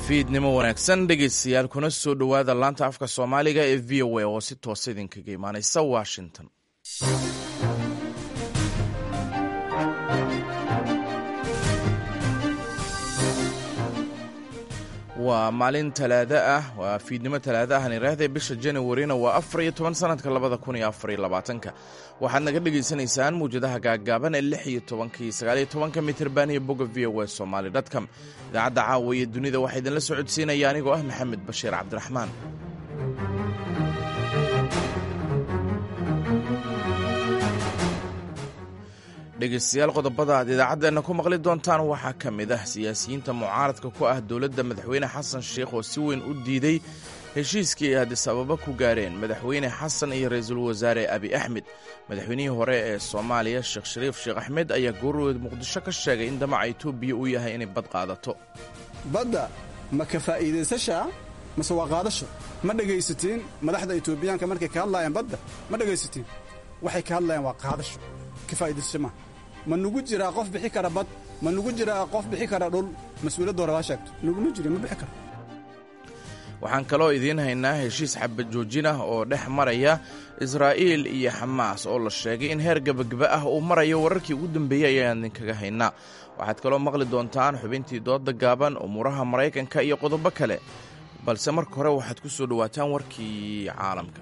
fiidnimo wanaagsan dhegaystayaal kuna soo dhowaada laanta afka soomaaliga ee v o a oo si toosa idinkaga imaanaysa washington waa maalin talaado ah waa fiidnimo talaado ahn iraahday bisha januarina waa afar iyo toban sanadka labada kun iyo afar iyo labaatanka waxaad naga dhagaysanaysaan muwjadaha gaaggaaban ee lix iyo tobanka iyo sagaal iyo tobanka mitirban iyo bogga v o a somaali dotcom idaacadda caawa iyo dunida waxaa idinla socodsiinaya anigoo ah maxamed bashiir cabdiraxmaan dhegaystayaal qodobada aad idaacaddeena ku maqli doontaan waxaa ka mid ah siyaasiyiinta mucaaradka ku ah dowladda madaxweyne xasan sheikh oo si weyn u diiday heshiiskii ay addis ababa ku gaareen madaxweyne xasan iyo ra-iisul wasaare abi axmed madaxweynihii hore ee soomaaliya sheekh shariif sheekh axmed ayaa goorweed muqdisho ka sheegay in damaca etoobiya uu yahay inay bad qaadato badda ma ka faa'iidaysashaa mase waa qaadasho ma dhegaysatiin madaxda etoobiyaanka markay ka hadlaayaan badda ma dhegaysatiin waxay ka hadlayaan waa qaadasho ka faa'iidaysasho maaha ma nugu jiraa qof bixi kara bad ma nugu jiraa qof bixi kara dhul mas-uuliyadda hore baa sheegto nuguma jiri ma bixi karo waxaan kaloo idiin haynaa heshiis xabad joojin ah oo dhex maraya israa'iil iyo xamaas oo la sheegay in heer gebageba ah uu marayo wararkii ugu dambeeyey ayaan idinkaga haynaa waxaad kaloo maqli doontaan xubintii dooda gaaban umuuraha maraykanka iyo qodobo kale balse marka hore waxaad ku soo dhowaataan warkii caalamka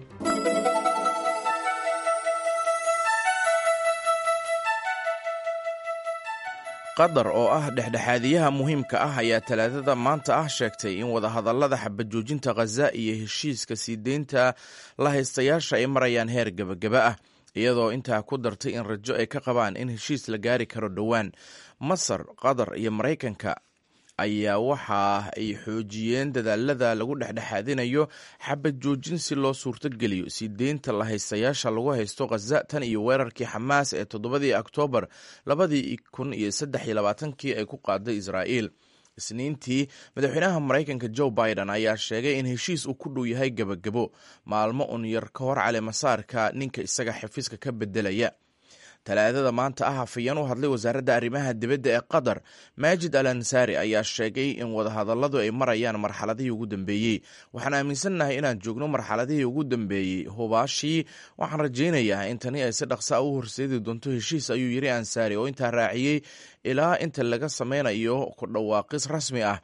qatar oo ah dhexdhexaadiyaha muhiimka ah ayaa talaadada maanta ah sheegtay in wadahadallada xabajoojinta khaza iyo heshiiska sii deynta la haystayaasha ay marayaan heer gebageba ah iyadoo intaa ku dartay in rajo ay ka qabaan in heshiis la gaari karo dhowaan masar qatar iyo maraykanka ayaa waxa ay xoojiyeen dadaalada lagu dhexdhexaadinayo xabad joojin si loo suurtogeliyo sii deynta la haystayaasha lagu haysto khaza tan iyo weerarkii xamaas ee toddobadii oktoobar labadii kun iyo saddex iyo labaatankii ay ku qaaday israa'iil isniintii madaxweynaha maraykanka joe biden ayaa sheegay in heshiis uu ku dhow yahay gebagabo maalmo un yar ka hor caleemasaarka ninka isaga xafiiska ka bedelaya talaadada maanta ah hafayeen u hadlay wasaaradda arrimaha dibadda ee qatar maajid al ansaari ayaa sheegay in wadahadalladu ay marayaan marxaladihii ugu dambeeyey waxaan aaminsannahay inaan joogno marxaladihii ugu dambeeyey hubaashii waxaan rajaynayaa in tani ay si dhaqsa u horseedi doonto heshiis ayuu yiri ansaari oo intaa raaciyey ilaa inta laga sameynayo ku dhawaaqis rasmi ah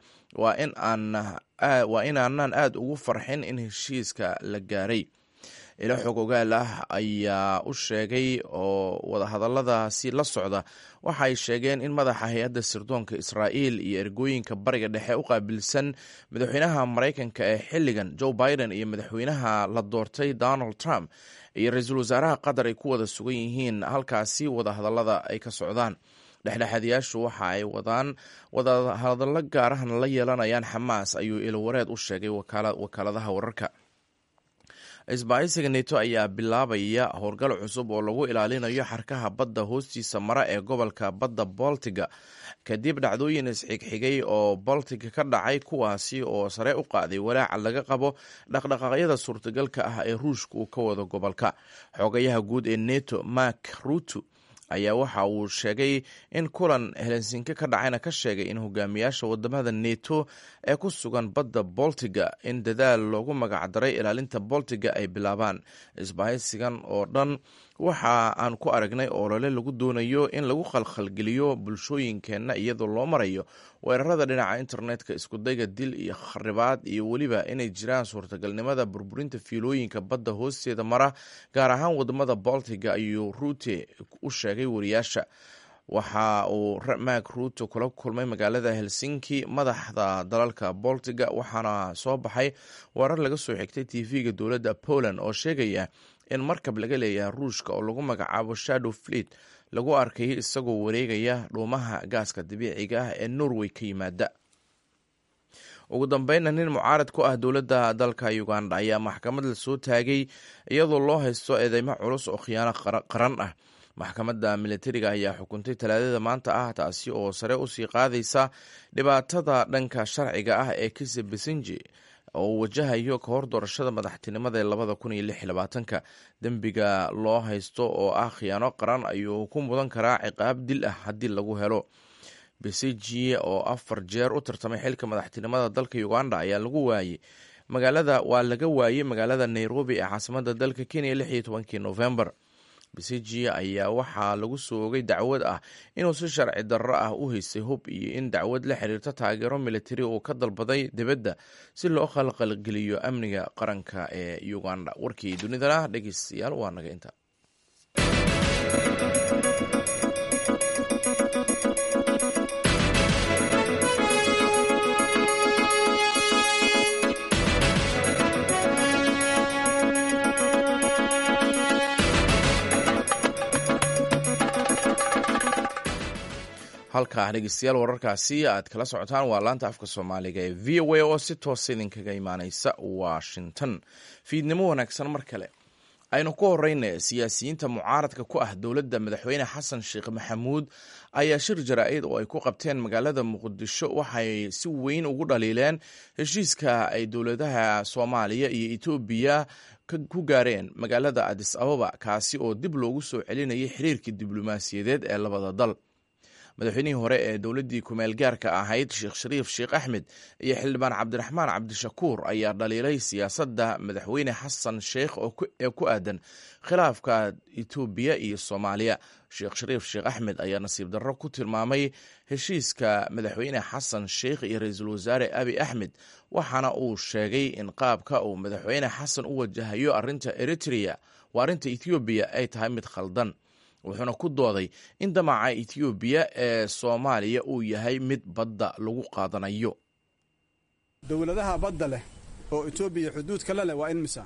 waa inaanaan aad ugu farxin in heshiiska la gaaray ilo xog ogaal ah ayaa u sheegay oo wadahadalladaasi la socda waxa ay sheegeen in madaxa hay-adda sirdoonka israa'iil iyo ergooyinka bariga dhexe u qaabilsan madaxweynaha maraykanka ee xilligan joe biden iyo madaxweynaha la doortay donald trump iyo ra-iisul wasaaraha qatar ay ku wada sugan yihiin halkaasi wadahadallada ay ka socdaan dhexdhexaadiyaashu waxa ay wadaan wadahadallo gaarahna la yeelanayaan xamaas ayuu ilowareed u sheegay wakaaladaha wararka isbaahisiga neto ayaa bilaabaya howlgal cusub oo lagu ilaalinayo xarkaha badda hoostiisa mara ee gobolka badda boltiga kadib dhacdooyin isxigxigay oo boltiga ka dhacay kuwaasi oo sare u qaaday walaaca laga qabo dhaqdhaqaaqyada suurtagalka ah ee ruushka uu ka wado gobolka xogayaha guud ee neto mark ruto ayaa waxa uu sheegay in kulan helsinki ka dhacayna ka sheegay in hogaamiyaasha wadamada neto ee ku sugan badda boltiga in dadaal loogu magacdaray ilaalinta boltiga ay bilaabaan isbahaysigan oo dhan waxa aan ku aragnay olole lagu doonayo in lagu khalkhalgeliyo bulshooyinkeenna iyadoo loo marayo weerarada dhinaca internetka iskudayga dil iyo kharibaad iyo weliba inay jiraan suurtagalnimada burburinta fiilooyinka badda hoosteeda mara gaar ahaan wadamada boltiga ayuu ruute u sheegay wariyaasha waxa uu mark ruuto kula kulmay magaalada helsinki madaxda dalalka boltiga waxaana soo baxay warar laga soo xigtay tv-ga dowladda poland oo sheegaya in markab laga leeyahay ruushka oo lagu magacaabo shadow fleet lagu arkay isagoo wareegaya dhuumaha gaaska dabiiciga ah ee norway ka yimaada ugu dambeynna nin mucaarad ku ah dowladda dalka uganda ayaa maxkamad la soo taagay iyadoo loo haysto eedeymo culus oo khiyaano qaran ah maxkamadda militariga ayaa xukuntay talaadada maanta ah taasi oo sare usii qaadaysa dhibaatada dhanka sharciga ah ee kise besinji oo uu wajahayo ka hor doorashada madaxtinimada ee labada kun iyo lix iyo labaatanka dembiga loo haysto oo ah khiyaano qaran ayuu ku mudan karaa ciqaab dil ah haddii lagu helo besigye oo afar jeer u tartamay xilka madaxtinimada dalka uganda ayaa lagu waayey magaalada waa laga waayey magaalada nairobi ee caasimada dalka kenya lix iyo tobankii novembar besigye ayaa waxaa lagu soo ogay dacwad ah inuu si sharci darro ah u haystay hub iyo in dacwad la xiriirta taageero militari uu ka dalbaday dibadda si loo khalqalgeliyo amniga qaranka ee uganda warkii dunidana dhegeystayaal waa naga inta halkaa dhegeystayaal wararkaasi aad kala socotaan waa laanta afka soomaaliga ee v o a oo si toosa idinkaga imaaneysa washington fiidnimo wanaagsan mar kale aynu ku horeyna siyaasiyiinta mucaaradka ku ah dowladda madaxweyne xasan sheekh maxamuud ayaa shir jaraa-id oo ay ku qabteen magaalada muqdisho waxay si weyn ugu dhaliileen heshiiska ay dowladaha soomaaliya iyo etoobiya ku gaareen magaalada adis ababa kaasi oo dib loogu soo celinayay xiriirkii diblomaasiyadeed ee labada dal madaxweynihii hore ee dowladdii kumeel gaarka ahayd sheekh shariif sheekh axmed iyo xildhibaan cabdiraxmaan cabdishakuur ayaa dhaliilay siyaasadda madaxweyne xasan sheekh ee ku aadan khilaafka etoobiya iyo soomaaliya sheekh shariif sheekh axmed ayaa nasiib darro ku tilmaamay heshiiska madaxweyne xasan sheekh iyo ra-iisul wasaare abi axmed waxaana uu sheegay in qaabka uu madaxweyne xasan u wajahayo arrinta eritrea waa arrinta ethoobiya ay tahay mid khaldan wuxuuna ku dooday in damaca etoobiya ee soomaaliya uu yahay mid badda lagu qaadanayo dowladaha badda leh oo etoobiya xuduud kale leh waa in misa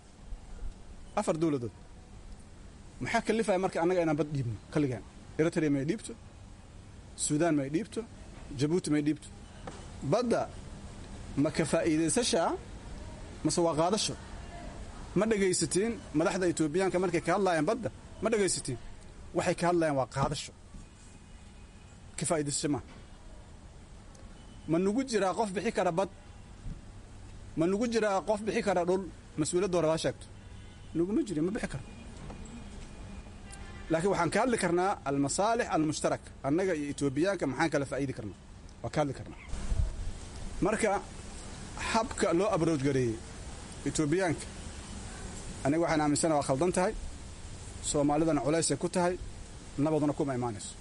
afar dowladood maxaa kalifaya marka annaga inaan bad dhiibno kalligaan eritrea may dhiibto suudaan may dhiibto jabuuti may dhiibto badda ma ka faa'iidaysashaa mase waa qaadasho ma dhegaysatiin madaxda etoobiyaanka markay ka hadlaayaan badda ma dhegaysatiin waxay ka hadlayaan waa qaadasho ka faa'idaysasho maa ma nugu jiraa qof bixi kara bad ma nugu jiraa qof bixi kara dhul mas-uuliyadda hore laa sheegto nuguma jiri ma bixi karo laakiin waxaan ka hadli karnaa almasaalix almushtarak annaga iyo etoobiyaanka maxaan kala faa'idi karnaa waa ka hadli karnaa marka habka loo abrooj gareeyey etoobiyaanka aniga waxaan aaminsana waa khaldan tahay soomaalidana culaysay ku tahay nabaduna kuma imaanayso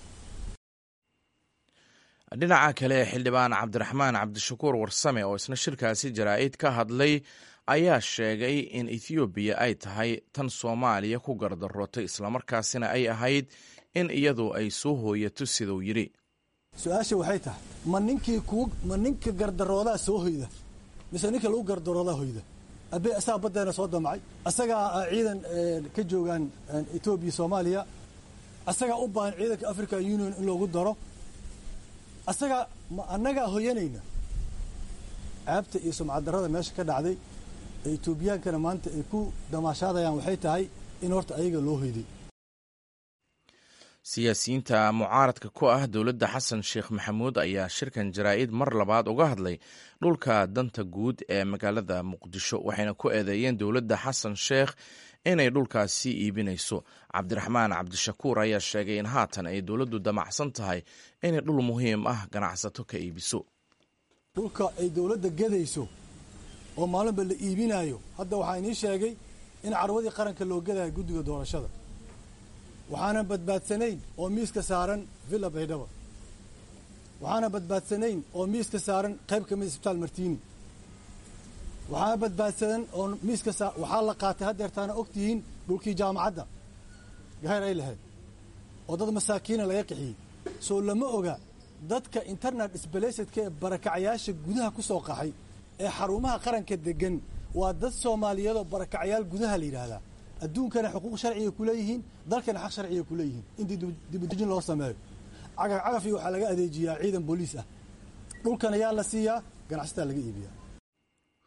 dhinaca kale xildhibaan cabdiraxmaan cabdishakuur warsame oo isna shirkaasi jaraa-id ka hadlay ayaa sheegay in ethoobiya ay tahay tan soomaaliya ku gardarootay islamarkaasina ay ahayd in iyadu ay soo hooyato siduu yidhi su-aasha waxay tahay ma ninkii kuu ma ninka gardaroodaa soo hoyda mise ninka lagu gardaroodaa hoyda abe asagaa baddeena soo damacay asagaa ciidan ka joogaan etoobiya soomaaliya asagaa u baahan ciidanka african union in loogu daro asagaa ma annagaa hoyanayna caabta iyo sumcaddarrada meesha ka dhacday ee etoobiyaankana maanta ay ku damaashaadayaan waxay tahay in horta ayaga loo hoyday siyaasiyiinta mucaaradka ku ah dowladda xasan sheekh maxamuud ayaa shirkan jaraa-id mar labaad uga hadlay dhulka danta guud ee magaalada muqdisho waxayna ku eedeeyeen dowladda xasan sheekh inay dhulkaasi iibinayso cabdiraxmaan cabdishakuur ayaa sheegay in haatan ay dowladdu damacsan tahay inay dhul muhiim ah ganacsato ka iibiso dhulka ay dowladda gadayso oo maalinba la iibinaayo hadda waxaa inii sheegay in carwadii qaranka loo gadayo guddiga doorashada waxaanan badbaadsanayn oo miiska saaran villa baydhaba waxaana badbaadsanayn oo miiska saaran qayb ka mid isbitaal martiini waxaana badbaadsanan oo miiska saa waxaa la qaatay haddeertaana og tihiin dhulkii jaamacadda gahayr ay lahayd oo dad masaakiina laga qixiyey soo lama oga dadka internet sbalasedka ee barakacayaasha gudaha ku soo qaxay ee xarumaha qaranka degan waa dad soomaaliyeedoo barakacayaal gudaha la yidhaahdaa adduunkana xuquuq sharciga ku leeyihiin dalkana xaq sharciga ku leeyihiin in dibudejin loo sameeyo cagaf cagafii waxaa laga adeejiyaa ciidan booliis ah dhulkan ayaa la siiyaa ganacsataa laga iibiyaa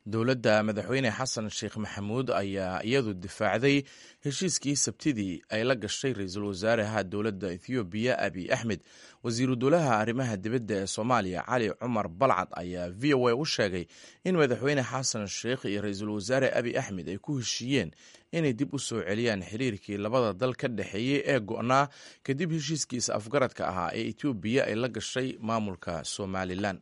dowladda madaxweyne xasan sheekh maxamuud ayaa iyadu difaacday heshiiskii sabtidii ay la gashay ra-iisul wasaaraha dowladda ethoobiya abiy axmed wasiiru dowlaha arrimaha dibadda ee soomaaliya cali cumar balcad ayaa v o a u sheegay in madaxweyne xasan sheekh iyo ra-iisul wasaare abiy axmed ay ku heshiiyeen inay dib u soo celiyaan xiriirkii labada dal ka dhexeeyey ee go'naa kadib heshiiskiisa afgaradka ahaa ee etoobiya ay la gashay maamulka somalilan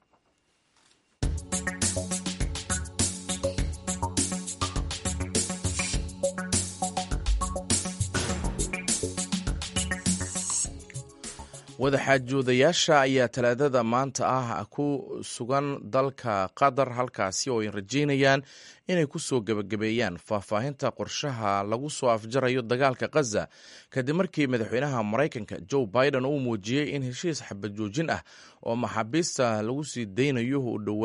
wadaxaajoodayaasha ayaa talaadada maanta ah ku sugan dalka qatar halkaasi oo ay rajeynayaan inay ku soo gebagabeeyaan faahfaahinta qorshaha lagu soo afjarayo dagaalka khaza kadib markii madaxweynaha maraykanka joe biden uu muujiyey in heshiis xabajoojin ah oo maxaabiista lagu sii daynayo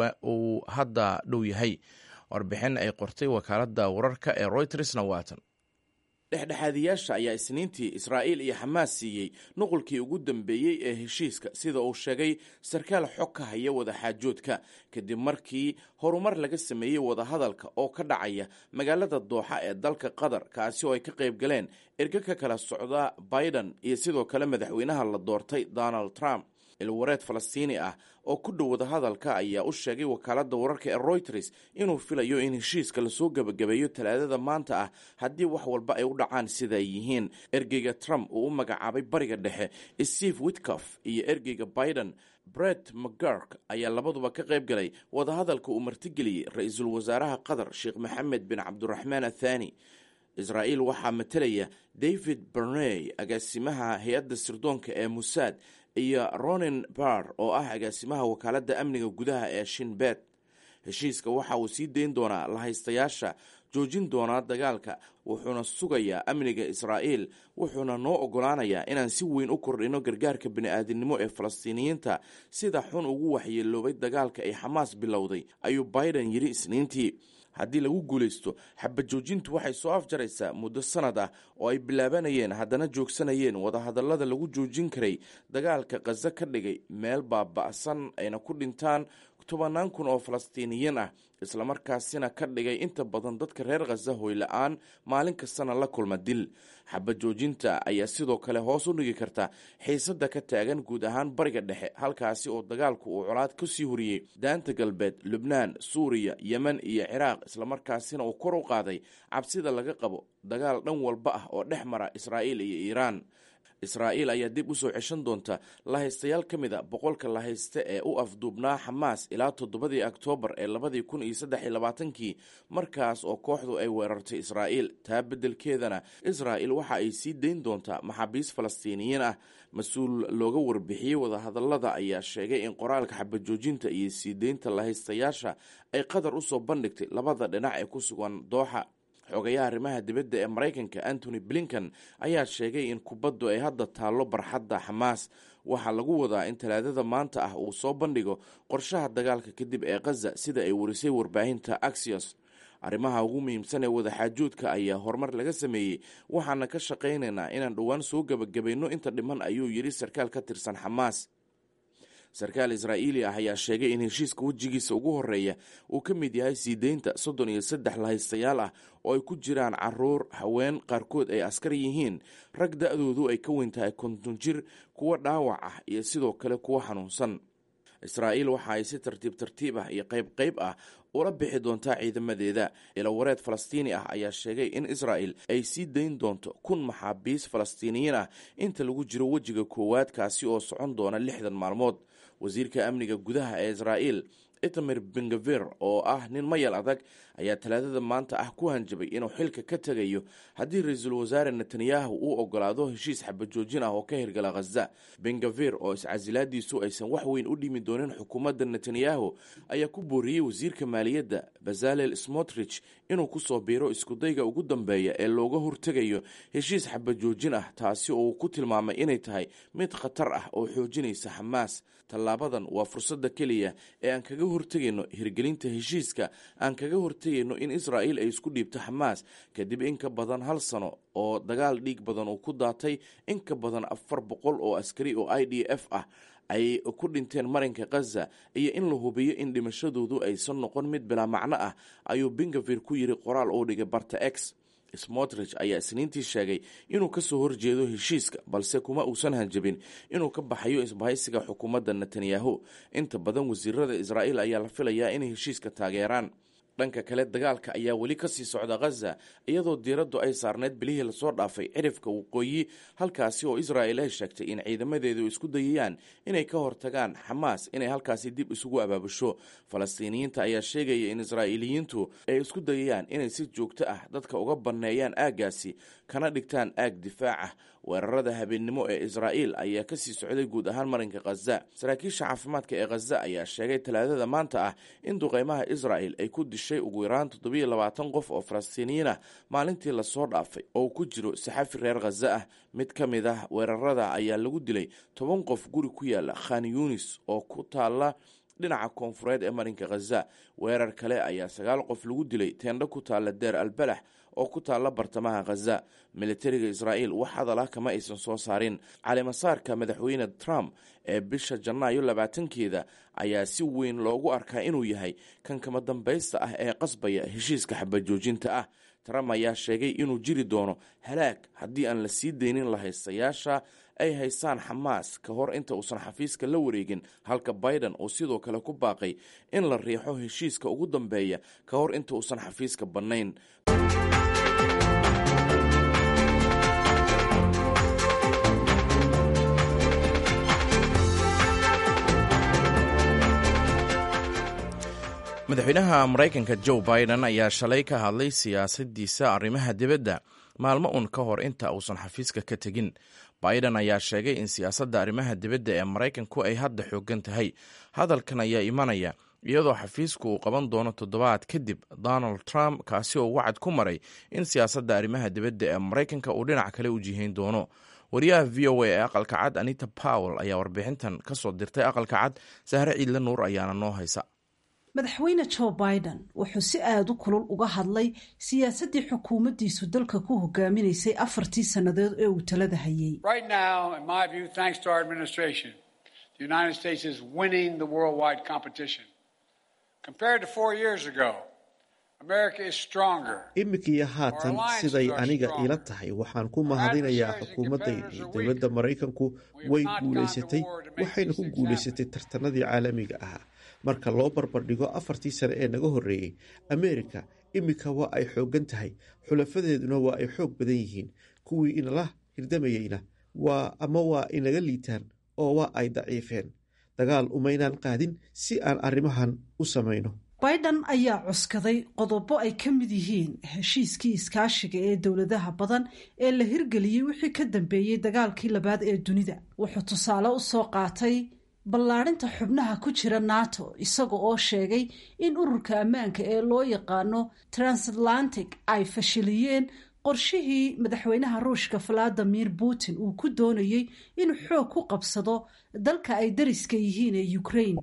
uu hadda dhow yahay warbixin ay qortay wakaaladda wararka ee roytersna waatan dhexdhexaadiyaasha ayaa isniintii israa'iil iyo xamaas siiyey nuqulkii ugu dambeeyey ee heshiiska sida uu sheegay sarkaal xog ka haya wadaxaajoodka kadib markii horumar laga sameeyey wadahadalka oo ka dhacaya magaalada dooxa ee dalka qatar kaasi oo ay ka qayb galeen erge ka kala socda biden iyo sidoo kale madaxweynaha la doortay donald trump ilwareed falastiini ah oo ku dhow wadahadalka ayaa u sheegay wakaaladda wararka ee royters inuu filayo in heshiiska lasoo gebagabeeyo talaadada maanta ah haddii wax walba ay u dhacaan sida ay yihiin ergeyga trump uu u magacaabay bariga dhexe steve witcof iyo ergeyga biden bret mcgurk ayaa labaduba ka qayb galay wadahadalka uu martigeliyey ra-iisul wasaaraha qatar sheekh maxamed bin cabduraxmaan athani israa'iil waxaa matelaya david berney agaasimaha hay-adda sirdoonka ee musaad iyo ronin bar oo ah agaasimaha wakaaladda amniga gudaha ee shinbet heshiiska waxa uu sii dayn doonaa lahaystayaasha joojin doonaa dagaalka wuxuuna sugayaa amniga israa'iil wuxuuna noo ogolaanayaa inaan si weyn u kordhino gargaarka bini'aadinimo ee falastiiniyiinta sida xun ugu waxyeeloobay dagaalka ay xamaas bilowday ayuu biden yidhi isniintii haddii lagu guulaysto xabajoojintu waxay soo afjaraysaa muddo sanad ah oo ay bilaabanayeen haddana joogsanayeen wadahadallada lagu joojin karay dagaalka khaza ka dhigay meel baaba'san ayna ku dhintaan tobannaan kun oo falastiiniyiin ah islamarkaasina ka dhigay inta badan dadka reer khaza hoyla-aan maalin kastana la kulma dil xabajoojinta ayaa sidoo kale hoos u dhigi karta xiisadda ka taagan guud ahaan bariga dhexe halkaasi oo dagaalku uu colaad ka sii horiyey daanta galbeed lubnaan suuriya yemen iyo ciraaq islamarkaasina uu kor u qaaday cabsida laga qabo dagaal dhan walba ah oo dhex mara israa'iil iyo iiraan israa'iil ayaa dib u soo ceshan doonta lahaystayaal ka mid a boqolka lahayste ee u afduubnaa xamaas ilaa toddobadii oktoobar ee labadii kun iyo saddex iyo labaatankii markaas oo kooxdu ay weerartay israa'iil taa beddelkeedana israa'il waxa ay sii dayn doontaa maxaabiis falastiiniyiin ah mas-uul looga warbixiyey wadahadallada ayaa sheegay in qoraalka xabajoojinta iyo sii deynta lahaystayaasha ay qatar u soo bandhigtay labada dhinac ee ku sugan dooxa xogayaha arrimaha dibadda ee maraykanka antony blinkan ayaa sheegay in kubaddu ay hadda taallo barxadda xamaas waxaa lagu wadaa in talaadada maanta ah uu soo bandhigo qorshaha dagaalka kadib ee khaza sida ay warisay warbaahinta axios arrimaha ugu muhiimsan ee wadaxaajoodka ayaa horumar laga sameeyey waxaana ka shaqaynaynaa inaan dhowaan soo gebagabayno inta dhiman ayuu yidhi sarkaal ka tirsan xamaas sarkaal israa'iili ah ayaa sheegay in heshiiska wejigiisa ugu horeeya uu ka mid yahay sii deynta soddon iyo saddex lahaystayaal ah oo ay ku jiraan caruur haween qaarkood ay askar yihiin rag da-doodu ay ka weyn tahay konton jir kuwo dhaawac ah iyo sidoo kale kuwo xanuunsan israa'iil waxa ay si tartiib tartiib ah iyo qayb qayb ah ula bixi doontaa ciidamadeeda ilawareed falastiini ah ayaa sheegay in israa'il ay sii dayn doonto kun maxaabiis falastiiniyiin ah inta lagu jiro wejiga koowaad kaasi oo socon doona lixdan maalmood wasiirka amniga gudaha ee israa'iil itamir bengavir oo ah nin mayal adag ayaa talaadada maanta ah ku hanjabay inuu xilka ka tegayo haddii ra-iisul wasaare netanyahu uu ogolaado heshiis xabajoojin ah oo ka hirgala khaza bengavir oo iscasilaadiisu aysan wax weyn u dhimi doonin xukuumadda netanyahu ayaa ku booriyey wasiirka maaliyadda bazalel smotrich inuu kusoo biiro iskudayga ugu dambeeya ee looga hortegayo heshiis xabajoojin ah taasi oo uu ku tilmaamay inay tahay mid khatar ah oo xoojinaysa xamaas tallaabadan waa fursadda keliya ee aan kaga hortegayno hirgelinta heshiiska aan kaga hortegayno in israa'iil ay isku dhiibto xamaas kadib in ka badan hal sano oo dagaal dhiig badan uu ku daatay in ka badan afar boqol oo askari oo i d f ah ay ku dhinteen marinka khaza iyo in la hubiyo in dhimashadoodu aysan noqon mid bilaa macno ah ayuu bingavir ku yidhi qoraal uu dhigay barta x smotrich ayaa isniintii sheegay inuu kasoo horjeedo heshiiska balse kuma uusan hanjabin inuu ka baxayo isbahaysiga xukuumadda netanyahu inta badan wasiirada israa'iil ayaa la filayaa inay heshiiska taageeraan dhanka kale dagaalka ayaa weli kasii socda khaza iyadoo diiraddu ay saarneyd bilihii lasoo dhaafay cirifka waqooyi halkaasi oo israa'il ay sheegtay in ciidamadeedu isku dayayaan inay ka hortagaan xamaas inay halkaasi dib isugu abaabusho falastiiniyiinta ayaa sheegaya in israa'iiliyiintu ay isku dayayaan inay si joogto ah dadka uga banneeyaan aaggaasi kana dhigtaan aag difaac ah weerarada habeennimo ee israa'iil ayaa kasii socday guud ahaan marinka khaza saraakiisha caafimaadka ee khaza ayaa sheegay talaadada maanta ah in duqeymaha israa'il ay ku dishay ugu yaraan toddobiyo labaatan qof oo falastiiniyiin ah maalintii lasoo dhaafay oo ku jiro saxafi reer khaza ah mid ka mid ah weerarada ayaa lagu dilay toban qof guri ku yaala khan yunis oo ku taala dhinaca koonfureed ee marinka khaza weerar kale ayaa sagaal qof lagu dilay teendho ku taalla deer albalax oo ku taalla bartamaha khaza militariga israa'iil wax hadal ah kama aysan soo saarin calimasaarka madaxweyne trump ee bisha janaayo labaatankeeda ayaa si weyn loogu arkaa inuu yahay kan kama dambaysta ah ee qasbaya heshiiska xabajoojinta ah trump ayaa sheegay inuu jiri doono halaag haddii aan la sii deynin la haystayaasha ay haystaan xamaas ka hor inta uusan xafiiska la wareegin halka biden uu sidoo kale ku baaqay in la riixo heshiiska ugu dambeeya ka hor inta uusan xafiiska bannayn madaxweynaha maraykanka joe biden ayaa shalay ka hadlay siyaasadiisa arrimaha dibadda maalmo uun ka hor inta uusan xafiiska ka tegin biden ayaa sheegay in siyaasadda arrimaha dibadda ee maraykanku ay hadda xoogan tahay hadalkan ayaa imanaya iyadoo xafiisku uu qaban doono toddobaad kadib donald trump kaasi oo wacad ku maray in siyaasadda arrimaha dibadda ee maraykanka uu dhinac kale u jihayn doono wariyaha v o a ee aqalka cad anita powell ayaa warbixintan ka soo dirtay aqalka cad sahre ciidle nuur ayaana noo haysa madaxweyne joe biden wuxuu si aada u kulul uga hadlay siyaasaddii xukuumaddiisu dalka ku hogaaminaysay afartii sannadood ee uu talada hayay imikiyo haatan siday aniga ila tahay waxaan ku mahadinayaa xukuumaddaydii dowladda maraykanku way guulaysatay waxayna ku guulaysatay tartanadii caalamiga ahaa marka loo barbardhigo afartii sane ee naga horreeyey ameerika iminka waa ay xooggan tahay xulafadeeduna waa ay xoog badan yihiin kuwii inala hirdamayeyna waa ama waa inaga liitaan oo waa ay daciifeen dagaal umaynaan qaadin si aan arrimahan u samayno biden ayaa cuskaday qodobo ay ka mid yihiin heshiiskii iskaashiga ee dowladaha badan ee la hirgeliyey wixii ka dambeeyey dagaalkii labaad ee dunida wuxuu tusaale u soo qaatay ballaadhinta xubnaha ku jira nato isaga oo sheegay in ururka ammaanka ee loo yaqaano transatlantic ay fashiliyeen qorshihii madaxweynaha ruushka valadimir putin uu ku doonayey inuu xoog ku qabsado dalka ay dariska yihiin ee ukraine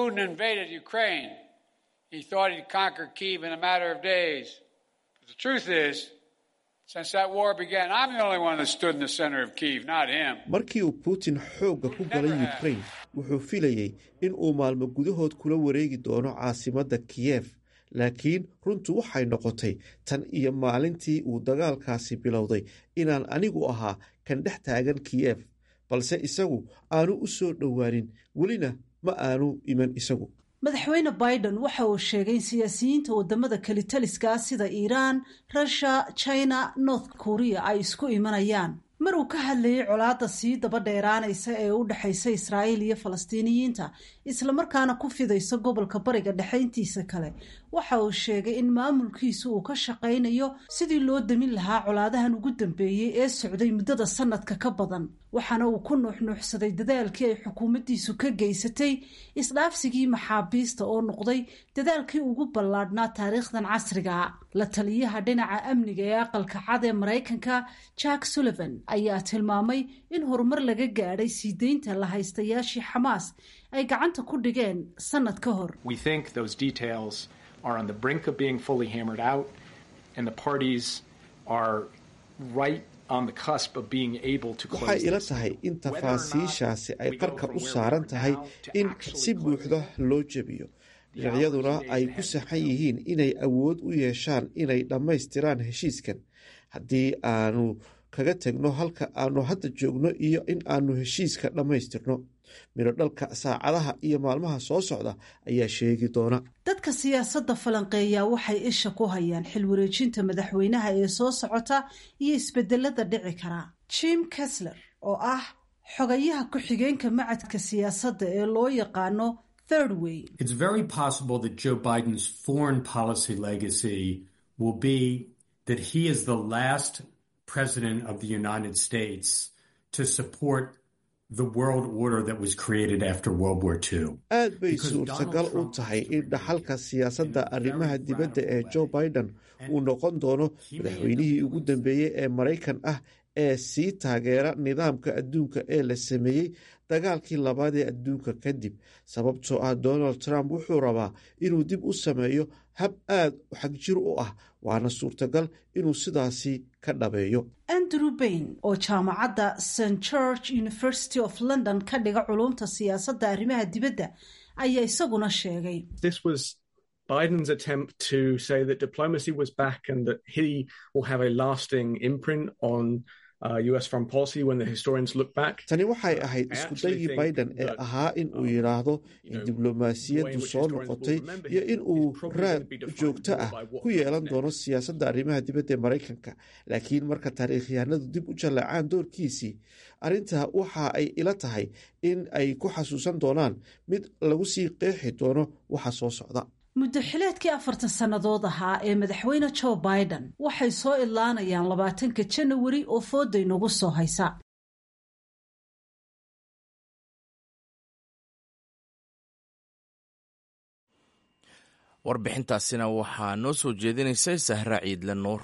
markii uu putin xoogga ku galay ukraine wuxuu filayey in uu maalmo gudahood kula wareegi doono caasimadda kiyef laakiin runtu waxay noqotay tan iyo maalintii uu dagaalkaasi bilowday inaan anigu ahaa kan dhex taagan kiyef balse isagu aanu u soo dhowaanin welina ma aanu iman isagu madaxweyne biden waxa uu sheegay in siyaasiyiinta wadamada kelitaliska sida iiraan russia china north korea ay isku imanayaan mar uu ka hadlayay colaadda sii daba dheeraanaysa ee u dhexaysa israa'iil iyo falastiiniyiinta islamarkaana ku fidaysa gobolka bariga dhexayntiisa kale waxa uu sheegay in maamulkiisu uu ka shaqaynayo sidii loo damin lahaa colaadahan ugu dambeeyey ee socday muddada sanadka ka badan waxaana uu ku nuuxnuuxsaday dadaalkii ay xukuumaddiisu ka geysatay isdhaafsigii maxaabiista oo noqday dadaalkii ugu ballaadhnaa taariikhdan casriga la taliyaha dhinaca amniga ee aqalka cad ee maraykanka jack sullivan ayaa tilmaamay in horumar laga gaadhay sii deynta la haystayaashii xamaas ay gacanta ku dhigeen sanad ka hor waxay ila tahay in tafaasiishaasi ay qarka u saaran tahay in si buuxda loo jebiyo dhinacyaduna ay ku saxan yihiin inay awood u yeeshaan inay dhammaystiraan heshiiskan haddii aanu kaga tegno halka aanu hadda joogno iyo in aanu heshiiska dhammaystirno midho dhalka saacadaha iyo maalmaha soo socda ayaa sheegi doona dadka siyaasadda falanqeeya waxay isha ku hayaan xil wareejinta madaxweynaha ee soo socota iyo isbedelada dhici karaa jim kesler oo ah xogayaha ku-xigeenka macadka siyaasadda ee loo yaqaano third way It's very possible that Joe Biden's foreign policy legacy will be that he is the last president of the United States to support the world order that was created after World War II. aad bay suurtagal u tahay in dhaxalka siyaasadda arrimaha dibadda ee joe biden uu noqon doono madaxweynihii ugu dambeeyey ee maraykan ah ee sii taageera nidaamka adduunka ee la sameeyey dagaalkii labaad ee adduunka kadib sababtoo ah donald trump wuxuu rabaa inuu dib u sameeyo hab aad xagjir u ah waana suurtagal inuu sidaasi ka dhabeeyo andrew bain oo jaamacadda st george university of london ka dhiga culumta siyaasadda arrimaha dibadda ayaa isaguna sheegay This was Biden's attempt to say that diplomacy was back and that he will have a lasting imprint on uh, US foreign policy when the historians look back. tani waxay ahayd iskudayii biden ee ahaa in uu yidhaahdo in diblomaasiyaddu soo noqotay iyo in uu raad joogto ah ku yeelan doono siyaasadda arrimaha dibadda ee maraykanka laakiin marka taariikhyahanadu dib u jallacaan doorkiisii arrintaa waxa ay ila tahay in ay ku xasuusan doonaan mid lagu sii qeexi doono waxa soo socda muddo xileedkii afartan sannadood ahaa ee madaxweyne joe biden waxay soo idlaanayaan labaatanka janawari oo fooda inagu soo haysa warbixintaasina waxaa noo soo jeedinaysay sahra ciidle nuur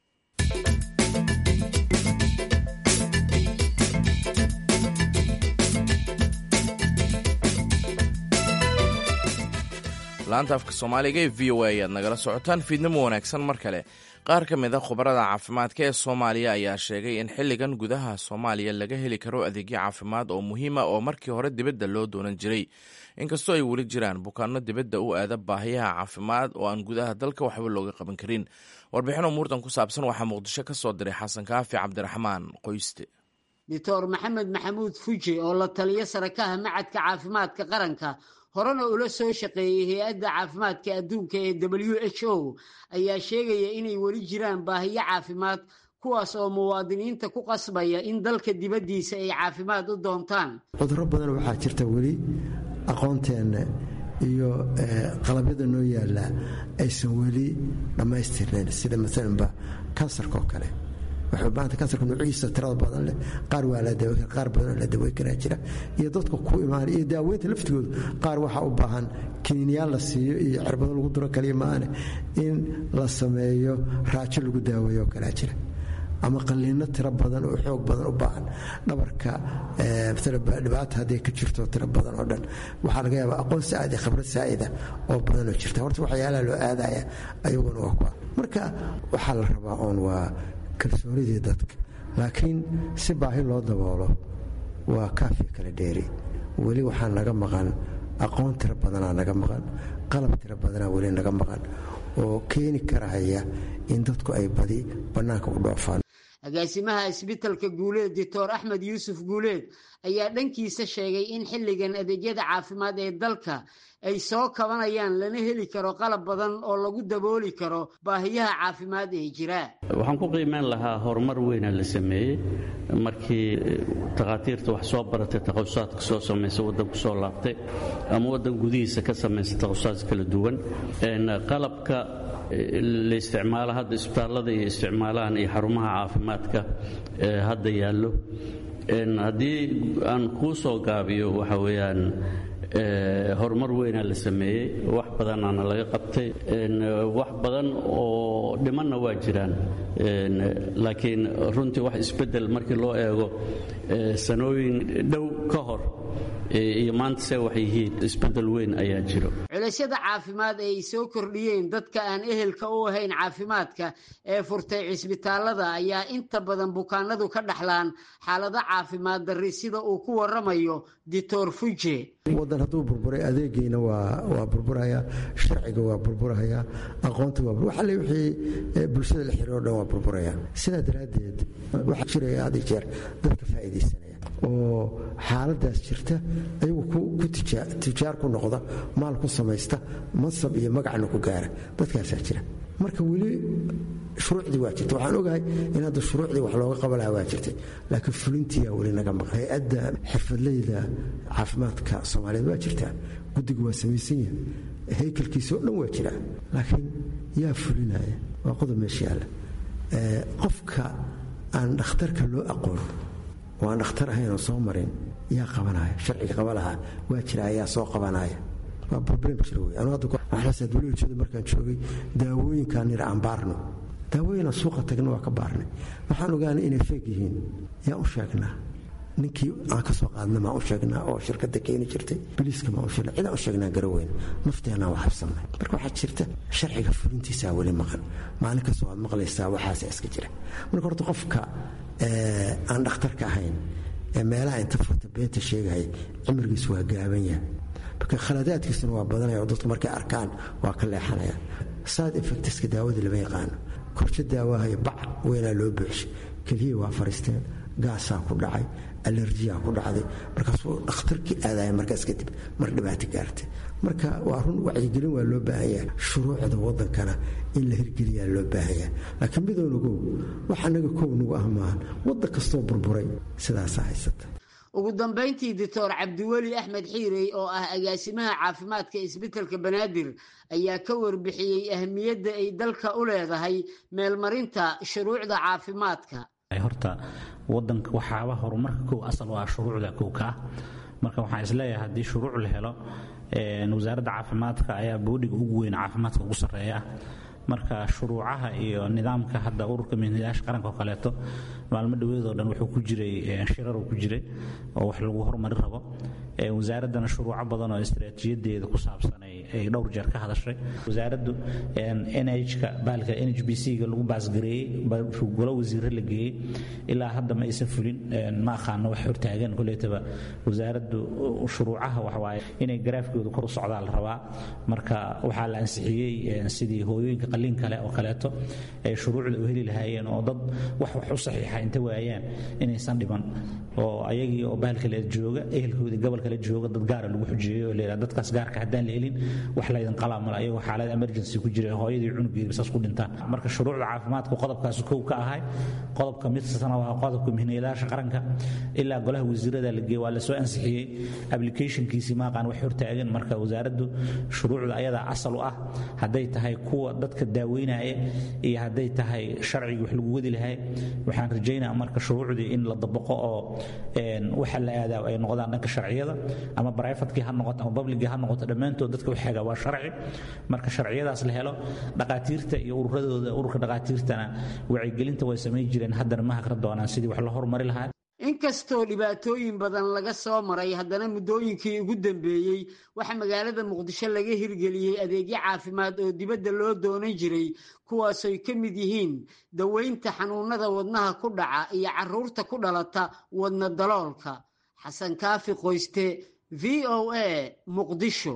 laanta afka soomaaliga ee v o a ayaad nagala socotaan fiidnimo wanaagsan mar kale qaar ka mid a khubarada caafimaadka ee soomaaliya ayaa sheegay in xilligan gudaha soomaaliya laga heli karo adeegyo caafimaad oo muhiima oo markii hore dibadda loo doonan jiray inkastoo ay weli jiraan bukaano dibadda u aada baahiyaha caafimaad oo aan gudaha dalka waxba looga qaban karin warbixin umuurtan ku saabsan waxaa muqdisho ka soo diray xasan kaafi cabdiraxmaan qoyste doctor maxamed maxamuud fuji oo la taliyo sarakaha macadka caafimaadka qaranka horena ula soo shaqeeyey hay-adda caafimaadka adduunka ee w h o ayaa sheegaya inay weli jiraan baahiyo caafimaad kuwaas oo muwaadiniinta ku qasbaya in dalka dibaddiisa ay caafimaad u doontaan cudurro badan waxaa jirta weli aqoonteenna iyo qalabyada noo yaallaa aysan weli dhammaystirnayn sida maalanba kansarka oo kale waxay u baahanta kansarka nuuciisa tirada badan leh qaar waa la daweyn kara qaar badan oo la daweyn karaa jira iyo dadka ku imaanay iyo daaweynta laftigooda qaar waxaa u baahan kiniinyaal la siiyo iyo cirbado lagu duro kaliya maane in la sameeyo raajo lagu daaweeyo oo kalaa jira ama qaliino tiro badan oo xoog badan u baahan dhabarka dhibaata hadday ka jirto tiro badan oo dhan waxaa laga yaabaa aqoon saa'id iyo khibrad saa'ida oo badan oo jirta horta waxyaalaha loo aadaya ayaguna waa kuwa marka waxaa la rabaa oon waa kalsoonidii dadka laakiin si baahi loo daboolo waa kaafi kala dheeri weli waxaa naga maqan aqoon tiro badanaa naga maqan qalab tiro badanaa weli naga maqan oo keeni karahaya in dadku ay badi bannaanka u dhoofaan agaasimaha isbitalka guuleed doctor axmed yuusuf guuleed ayaa dhankiisa sheegay in xilligan adeegyada caafimaad ee dalka ay soo kabanayaan lana heli karo qalab badan oo lagu dabooli karo baahiyaha caafimaad ee jira waxaan ku qiimeyn lahaa horumar weyna la sameeyey markii takhaatiirta wax soo baratay takhasusaatka soo samaysa waddanku soo laabtay ama waddan gudihiisa ka samaysa takhasusaaad kala duwan qalabka la isticmaalo hadda isbitaallada iyo isticmaalahan iyo xarumaha caafimaadka hadda yaallo haddii aan kuu soo gaabiyo waxa weeyaan horumar weynaa la sameeyey wax badanaana laga qabtay wax badan oo dhimanna waa jiraan laakiin runtii wax isbeddel markii loo eego sanooyin dhow ka hor iyo maanta se waxay yihiin isbedel weyn ayaa jiro culaysyada caafimaad ee ay soo kordhiyeen dadka aan ehelka u ahayn caafimaadka ee furtay cisbitaalada ayaa inta badan bukaanadu ka dhaxlaan xaalado caafimaad darri sida uu ku waramayo dictor fuje wadan hadduu burburay adeegiina waa burburaya sharciga waa burburaya aqoonta waa waxale wixii bulshada la xiriiro dhan waa burburaya sidaa daraaddeed waxaa jiraya had iyo jeer dadka faa'iidaysanaya oo xaaladaas jirta ayagu ku tijaar ku noqda maal ku samaysta mansab iyo magacna ku gaara dadkaasaa jira marka weli shuruucdii waa jirta waxaan ogahay in hadda shuruucdii wax looga qaban lahaa waa jirtay laakiin fulintiyaa weli naga maqan hay-adda xirfadleyda caafimaadka soomaaliyeed waa jirtaa guddiga waa samaysan yahay haykalkiisa oo dhan waa jiraa laakiin yaa fulinaya waa qodob meesha yaalla qofka aan dhakhtarka loo aqoon oo aan dhakhtar ahayn oo soo marin yaa qabanaya sharciga qaba lahaa waa jira ayaa soo qabanaya waa problem jira wey anu hadda waxlaas dawlada markaan joogay daawooyinkaan nir aan baarno daawooyinaan suuqa tagna waa ka baarnay waxaan ogaanay inay feeg yihiin yaa u sheegnaa ninkii aan ka soo qaadna maa u sheegnaa oo shirkadda keeni jirtay biliiska maa u sheegnaa cidaan u sheegnaa garaweyn nafteenaan wax habsannay marka waxaa jirta sharciga fulintiisaa weli maqan maalin kastoo aad maqlaysaa waxaasa iska jira marka horta qofka aan dhakhtarka ahayn ee meelaha inta furta beenta sheegaya cimrigiisu waa gaaban yahay marka khaladaadkiisuna waa badanaya oo dadku markay arkaan waa ka leexanaya side effectska daawadii lama yaqaano korsho daawahayo bac weynaa loo buuxshay keliya waa fariisteen gaasaa ku dhacay alerjiyaa ku dhacday markaasuu dhakhtarkii aadaya markaas kadib mar dhibaato gaartay marka waa run wacyigelin waa loo baahan yahay shuruucda wadankana in la hirgeliyaa loo baahan yahay laakiin midownagow wax anaga kow nagu ah maahan waddan kastoo burburay sidaasaa haysata ugu dambayntii doctor cabdiweli axmed xiirey oo ah agaasimaha caafimaadka isbitelka banaadir ayaa ka warbixiyey ahmiyadda ay dalka u leedahay meelmarinta shuruucda caafimaadka horta wadanka waxaaba horumarka kow asal waa shuruucda kow ka ah marka waxaan isleeyahay haddii shuruuc la helo wasaaradda caafimaadka ayaa boodhiga ugu weyn caafimaadka ugu sarreeya ah marka shuruucaha iyo nidaamka hadda ururka mihnadayaasha qaranka oo kaleeto maalmo dhoweedoo dhan wuxuu ku jiray shiraruu ku jiray oo wax lagu horumari rabo wasaaraddana shuruuco badan oo istaraatiijiyadeeda ku saabsan ay dhowr jeer ka hadashay wasaaraddu nhka baalka n h b c-ga lagu baasgareeyey golo wasiire la geeyey ilaa hadda ma aysan fulin ma aqaano wax hortaagan koleetaba wasaaraddu shuruucaha waxwaaye inay garaafkooda kor u socdaa la rabaa marka waxaa la ansixiyey sidii hooyooyinka qalliin kale oo kaleeto ay shuruucda u heli lahaayeen oo dad wax wax u saxiixa inta waayaan inaysan dhiban oo ayagii oo bahalka le jooga ehelkoodii gobolka la jooga dad gaara lagu xujeeyo oo leeyahay dadkaas gaarka haddaan la helin wax laydin qalaa male ayagoo xaalad emergency ku jira hooyadii cunugeedi saas ku dhintaan marka shuruucda caafimaadku qodobkaas kow ka ahay qodobka midsana waa qodobka mihnayaasha qaranka ilaa golaha wasiirada la geeye waa lasoo ansixiyey applicationkiisii maaqaan wax hortaagan marka wasaaraddu shuruucda ayadaa asal u ah hadday tahay kuwa dadka daaweynaya iyo hadday tahay sharcigii wax lagu wadi lahay waxaan rajaynaa marka shuruucdii in la dabaqo oo waxa la aadaa ay noqdaan dhanka sharciyada ama brivatekii ha noqoto ama publicii ha noqoto dhammaantood dadka waxaaga waa sharci marka sharciyadaas la helo dhaqaatiirta iyo ururadooda ururka dhaqaatiirtana wacyigelinta way samayn jireen haddana ma haqra doonaan sidii wax la horumari lahaa inkastoo dhibaatooyin badan laga soo maray haddana muddooyinkii ugu dambeeyey waxaa magaalada muqdisho laga hirgeliyey adeegyo caafimaad oo dibadda loo doonan jiray kuwaasoy ka mid yihiin daweynta xanuunada wadnaha ku dhaca iyo caruurta ku dhalata wadna daloolka xasan kaafi qoyste v o a muqdisho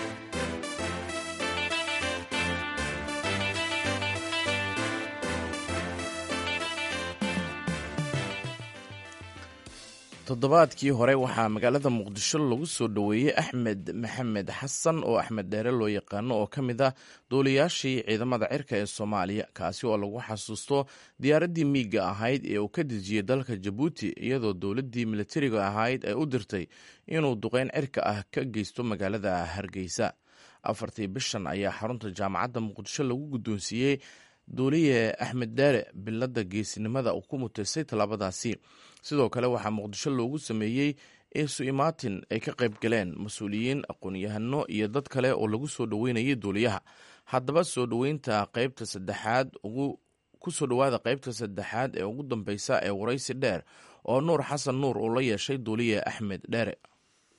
toddobaadkii hore waxaa magaalada muqdisho lagu soo dhoweeyey axmed maxamed xasan oo axmed dheere loo yaqaano oo ka mid ah duuliyaashii ciidamada cirka ee soomaaliya kaasi oo lagu xasuusto diyaaraddii miiga ahayd ee uu ka dejiyey dalka jabuuti iyadoo dowladdii militariga ahayd ay u dirtay inuu duqeyn cirka ah ka geysto magaalada hargeysa afartii bishan ayaa xarunta jaamacadda muqdisho lagu guddoonsiiyey duuliye axmed dheere bilada geesinimada uu ku mutaystay tallaabadaasi sidoo kale waxaa muqdisho loogu sameeyey isu imaatin ay ka qayb galeen mas-uuliyiin aqoon-yahano iyo dad kale oo lagu soo dhoweynayay duuliyaha haddaba soo dhoweynta qaybta saddexaad ku soo dhowaada qaybta saddexaad ee ugu dambeysa ee waraysi dheer oo nuur xasan nuur uu la yeeshay duuliye axmed dheere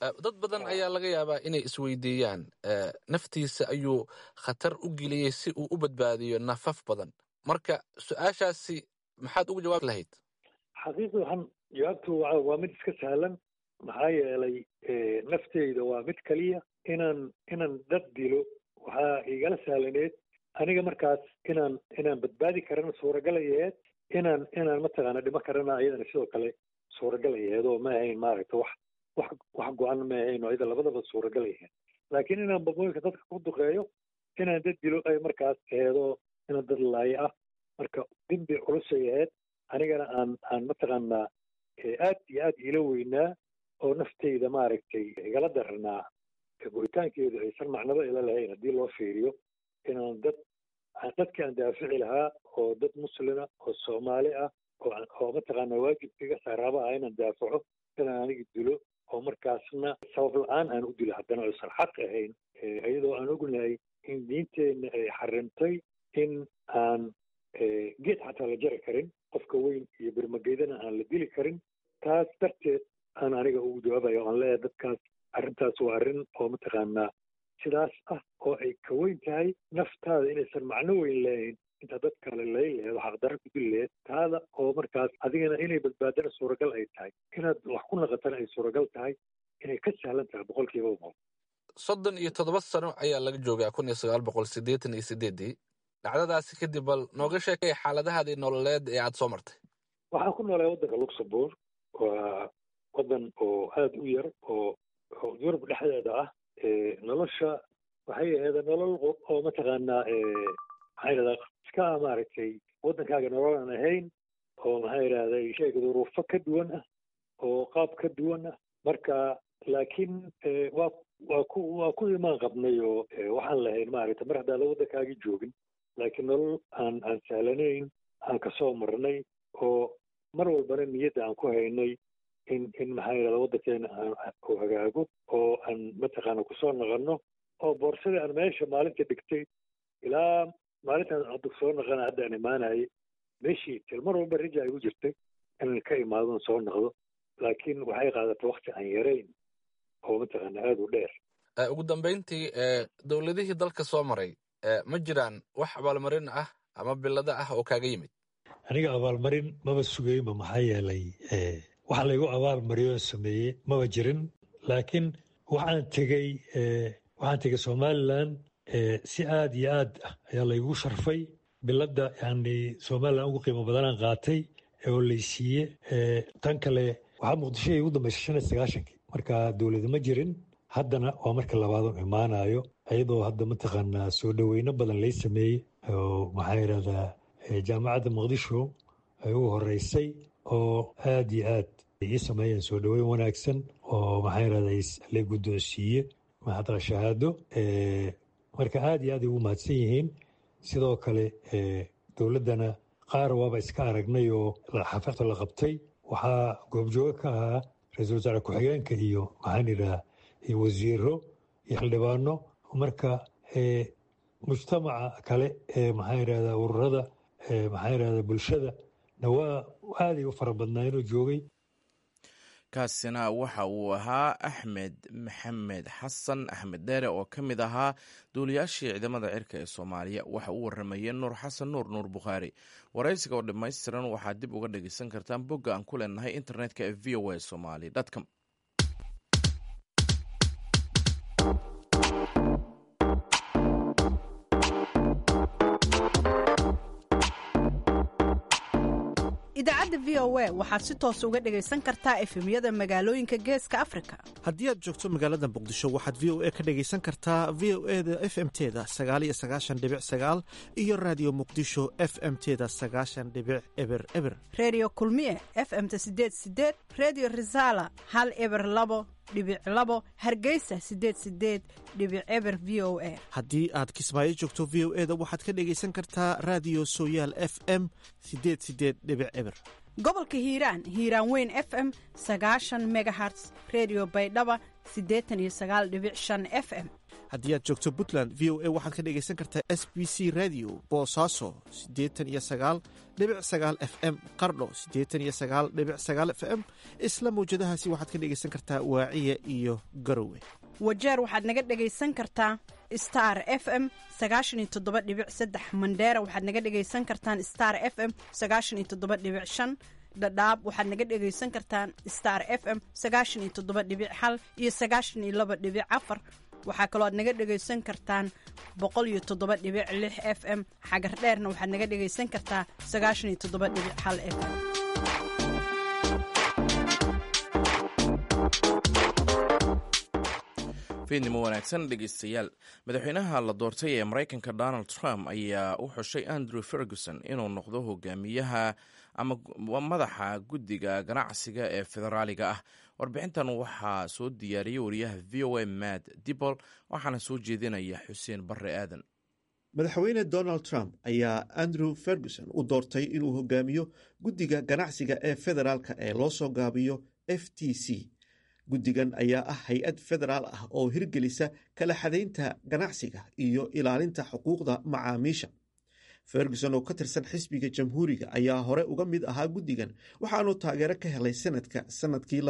dad badan ayaa laga yaabaa inay isweydiiyaan naftiisa ayuu khatar u geliyey si uu u badbaadiyo nafaf badan marka su-aashaasi maxaad ugu jawaabi lahayd xaqiiqi waxaan jawaabtu waa mid iska sahlan maxaa yeelay nafteyda waa mid keliya inaan inaan dad dilo waxaa igala sahlaneed aniga markaas inaan inaan badbaadi karana suuragalay aheed inaan inaan mataqaana dhimo karana ayadana sidoo kale suuragalay aheed oo ma ahayn maaragta wax wax wax go-an ma ahayn oo ayada labadaba suuragalay aheed laakiin inaan babooyinka dadka ku duqeeyo inaan dad dilo ay markaas aheedoo inaan dad laayo ah marka dembi culusay aheyd anigana aan aan mataqaanaa aad iyo aad iila weynaa oo nafteyda maaragtay igala daranaa go'itaankeedu aysan macnaba ila lahayn haddii loo fiiriyo inaan dad dadkii aan daafici lahaa oo dad muslima oo soomaali ah oo mataqaanaa waajibkiga saaraaba ah inaan daafaco inaan aniga dilo oo markaasna sabab la-aan aan u dilo haddana aysan xaq ahayn iyadoo aan ognahay in diinteenna ay xarimtay in aan geed xataa la jari karin qofka weyn iyo birmageydana aan la dili karin taas darteed aan aniga ugu jawaabayo aan leeyahay dadkaas arrintaas waa arrin oo mataqaanaa sidaas ah oo ay ka weyn tahay naftaada inaysan macno weyn leehayn inta dad kale lay laheed oo xaqdarra ku dili laheed taada oo markaas adigana inay badbaadana suuragal ay tahay inaad wax ku naqatana ay suuragal tahay inay ka sahlan tahay boqolkiiba boqol soddon iyo toddoba sano ayaa laga joogaa kun iyo sagaal boqol siddeetan iyo sideeddii dhacdadaasi kadib bal nooga sheekay xaaladahaadii nololeed ee aada soo martay waxaan ku noolay waddanka luxembourg waa waddan oo aada u yar oo yurub dhexdeeda ah nolosha waxay ahayd nolol oo mataqaanaa maxaa yidhahdaa iska maaragtay waddankaaga nolol aan ahayn oo maxaa yidhahday sheega duruufo ka duwan ah oo qaab ka duwan ah marka laakiin waa waa ku waa ku imaan qabnay oo waxaan lahayn maaragtay mar haddaada waddankaagii joogin laakiin nolol aan aan sahlanayn aan kasoo marnay oo mar walbana niyadda aan ku haynay in in maxaa yidhahda waddankeena uu hagaago oo aan mataqaana kusoo naqanno oo boorsadii aan meesha maalinta dhigtay ilaa maalintaan hadda soo naqana hadda aan imaanayay meeshii til mar walba rija igu jirtay inaan ka imaadon soo naqdo laakiin waxay qaadatay wakti aan yarayn oo mataqaana aada u dheer ugu dambeyntii dowladihii dalka soo maray ma jiraan wax abaalmarin ah ama bilada ah oo kaaga yimid aniga abaalmarin maba sugayba maxaa yeelay waxa laygu abaalmariyoo sameeyey maba jirin laakiin waxaan tegey waxaan tegey somalilan si aad iyo aad ah ayaa laygu sharfay biladda yani somalilan ugu qiimo badanaan qaatay oo laysiiye tan kale waxaa muqdisho ugu dambaysa shan iyo sagaashankii marka dowlada ma jirin haddana waa marka labaadon imaanayo iyadoo hadda mataqaanaa soo dhoweyno badan lay sameeyey oo maxaa yidhahdaa jaamacadda muqdisho ay ugu horeysay oo aad iyo aad ii sameeyeen soo dhoweyn wanaagsan oo maxaa yidhahdaa la guddoonsiiye mahadqa shahaado marka aad iyo aad ay ugu mahadsan yihiin sidoo kale dowladdana qaar waaba iska aragnay oo xafiiqda la qabtay waxaa goobjoogo ka ahaa ra-iisul wasaare ku-xigeenka iyo maxaan yidhaha iyo wasiiro iyo xildhibaano marka mujtamaca kale ee maxaa yidhahdaa ururada maxaa yidhahdaa bulshada na waa aaday u fara badnaa inuu joogay kaasina waxa uu ahaa axmed maxamed xasan axmed dheere oo ka mid ahaa duuliyaashii ciidamada cirka ee soomaaliya waxa uu waramayey nuur xasan nuur nuur bukhaari waraysiga oo dhammaystiran waxaad dib uga dhegeysan kartaan bogga aan ku leenahay internetka ee v o a somali com idaacadda v o a waxaad si toos uga dhegaysan kartaa efemyada magaalooyinka geeska afrika haddii aad joogto magaalada muqdisho waxaad v o a ka dhegaysan kartaa v o e da f m teda sagaaliyo sagaashan dhibic sagaal iyo raadiyo muqdisho f m teda sagaashan dhibic eber eber reediyo kulmiye f m ta sideed sideed reediyo risaala hal eber labo dhibic labo hargeysa sideed sideed dhibic eber v o a haddii aad kismaayo joogto v o e da waxaad ka dhegaysan kartaa raadiyo sooyaal f m sideed sideed dhibic eber gobolka hiiraan hiiraan weyn f m sagaashan megaherts redio baydhaba siddeetan iyo sagaal dhibic shan f m haddii aad joogto puntland v o a waxaad ka dhegaysan kartaa s b c radio boosaaso siddeetan iyo sagaal dhibic sagaal f m qardho siddeetan iyo sagaal dhibic sagaal f m isla mawjadahaasi waxaad ka dhegaysan kartaa waaciya iyo garowe wajeer waxaad naga dhegaysan kartaa star f m sagaashan iyo toddoba dhibic saddex mandheera waxaad naga dhegaysan kartaan star f m sagaashan iyo toddoba dhibic shan dhadhaab waxaad naga dhegaysan kartaan star f m sagaashan iyo toddoba dhibic hal iyo sagaashan iyo laba dhibic afar waxaa kaloo aad naga dhegaysan kartaan boqol iyo toddoba dhibic lix f m xagar dheerna waxaad naga dhegaysan kartaa sagaashan iyo toddoba dhibic hal f m fiidnimo wanaagsan dhegeystayaal madaxweynaha la doortay ee maraykanka donald trump ayaa u xushay andrew ferguson inuu noqdo hogaamiyaha ama madaxa guddiga ganacsiga ee federaaliga ah warbixintan waxaa soo diyaariyey wariyaha v o a matt dibol waxaana soo jeedinaya xuseen barre aadan madaxweyne donald trump ayaa andrew ferguson u doortay inuu hogaamiyo guddiga ganacsiga ee federaalka ee loo soo gaabiyo f t c guddigan ayaa ah hay-ad federaal ah oo hirgelisa kala xadaynta ganacsiga iyo ilaalinta xuquuqda macaamiisha ferguson oo ka tirsan xisbiga jamhuuriga ayaa hore uga mid ahaa guddigan waxaanu taageero ka helay sanadka sanadkii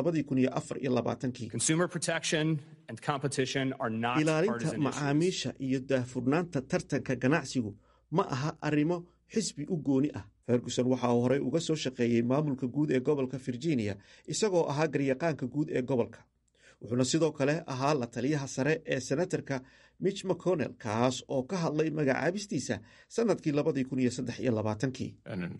ilaalinta macaamiisha iyo daahfurnaanta tartanka ganacsigu ma aha arrimo xisbi u gooni ah ferguson waxa uu horey uga soo shaqeeyey maamulka guud ee gobolka virginia isagoo ahaa garyaqaanka guud ee gobolka wuxuuna sidoo kale ahaa la taliyaha sare ee senatarka mitch mcconnell kaas oo ka hadlay magacaabistiisa sanadkii labadii kun iyo saddex iyo labaatankii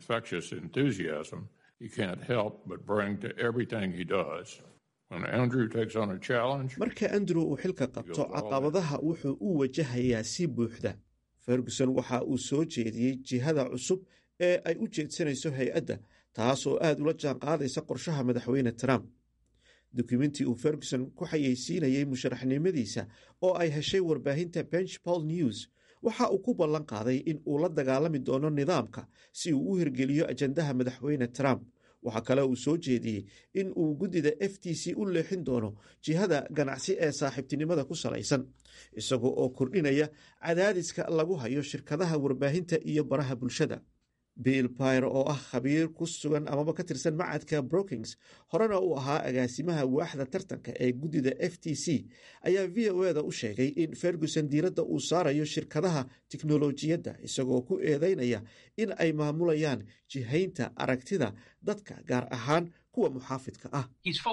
marka andrew uu xilka qabto caqabadaha wuxuu u wajahayaa si buuxda ferguson waxa uu soo jeediyey jihada cusub ee ay u jeedsanayso hay-adda taas oo aad ula jaan qaadaysa qorshaha madaxweyne trump dukumentii uu ferguson ku xayeysiinayey musharaxnimadiisa oo ay heshay warbaahinta benchpol news waxa uu ku ballan qaaday in uu la dagaalami doono nidaamka si uu u hirgeliyo ajandaha madaxweyne trump waxaa kale uu soo jeediyey in uu guddida f t c u leexin doono jihada ganacsi ee saaxiibtinimada ku salaysan isagoo oo kordhinaya cadaadiska lagu hayo shirkadaha warbaahinta iyo baraha bulshada bill pyre oo ah khabiir ku sugan amaba ka tirsan macadka brookings horena uu ahaa agaasimaha waaxda tartanka ee guddida f t c ayaa v o eda u sheegay in ferguson diiradda uu saarayo shirkadaha tiknolojiyadda isagoo ku eedeynaya in ay maamulayaan jihaynta aragtida dadka gaar ahaan kuwa muxaafidka ah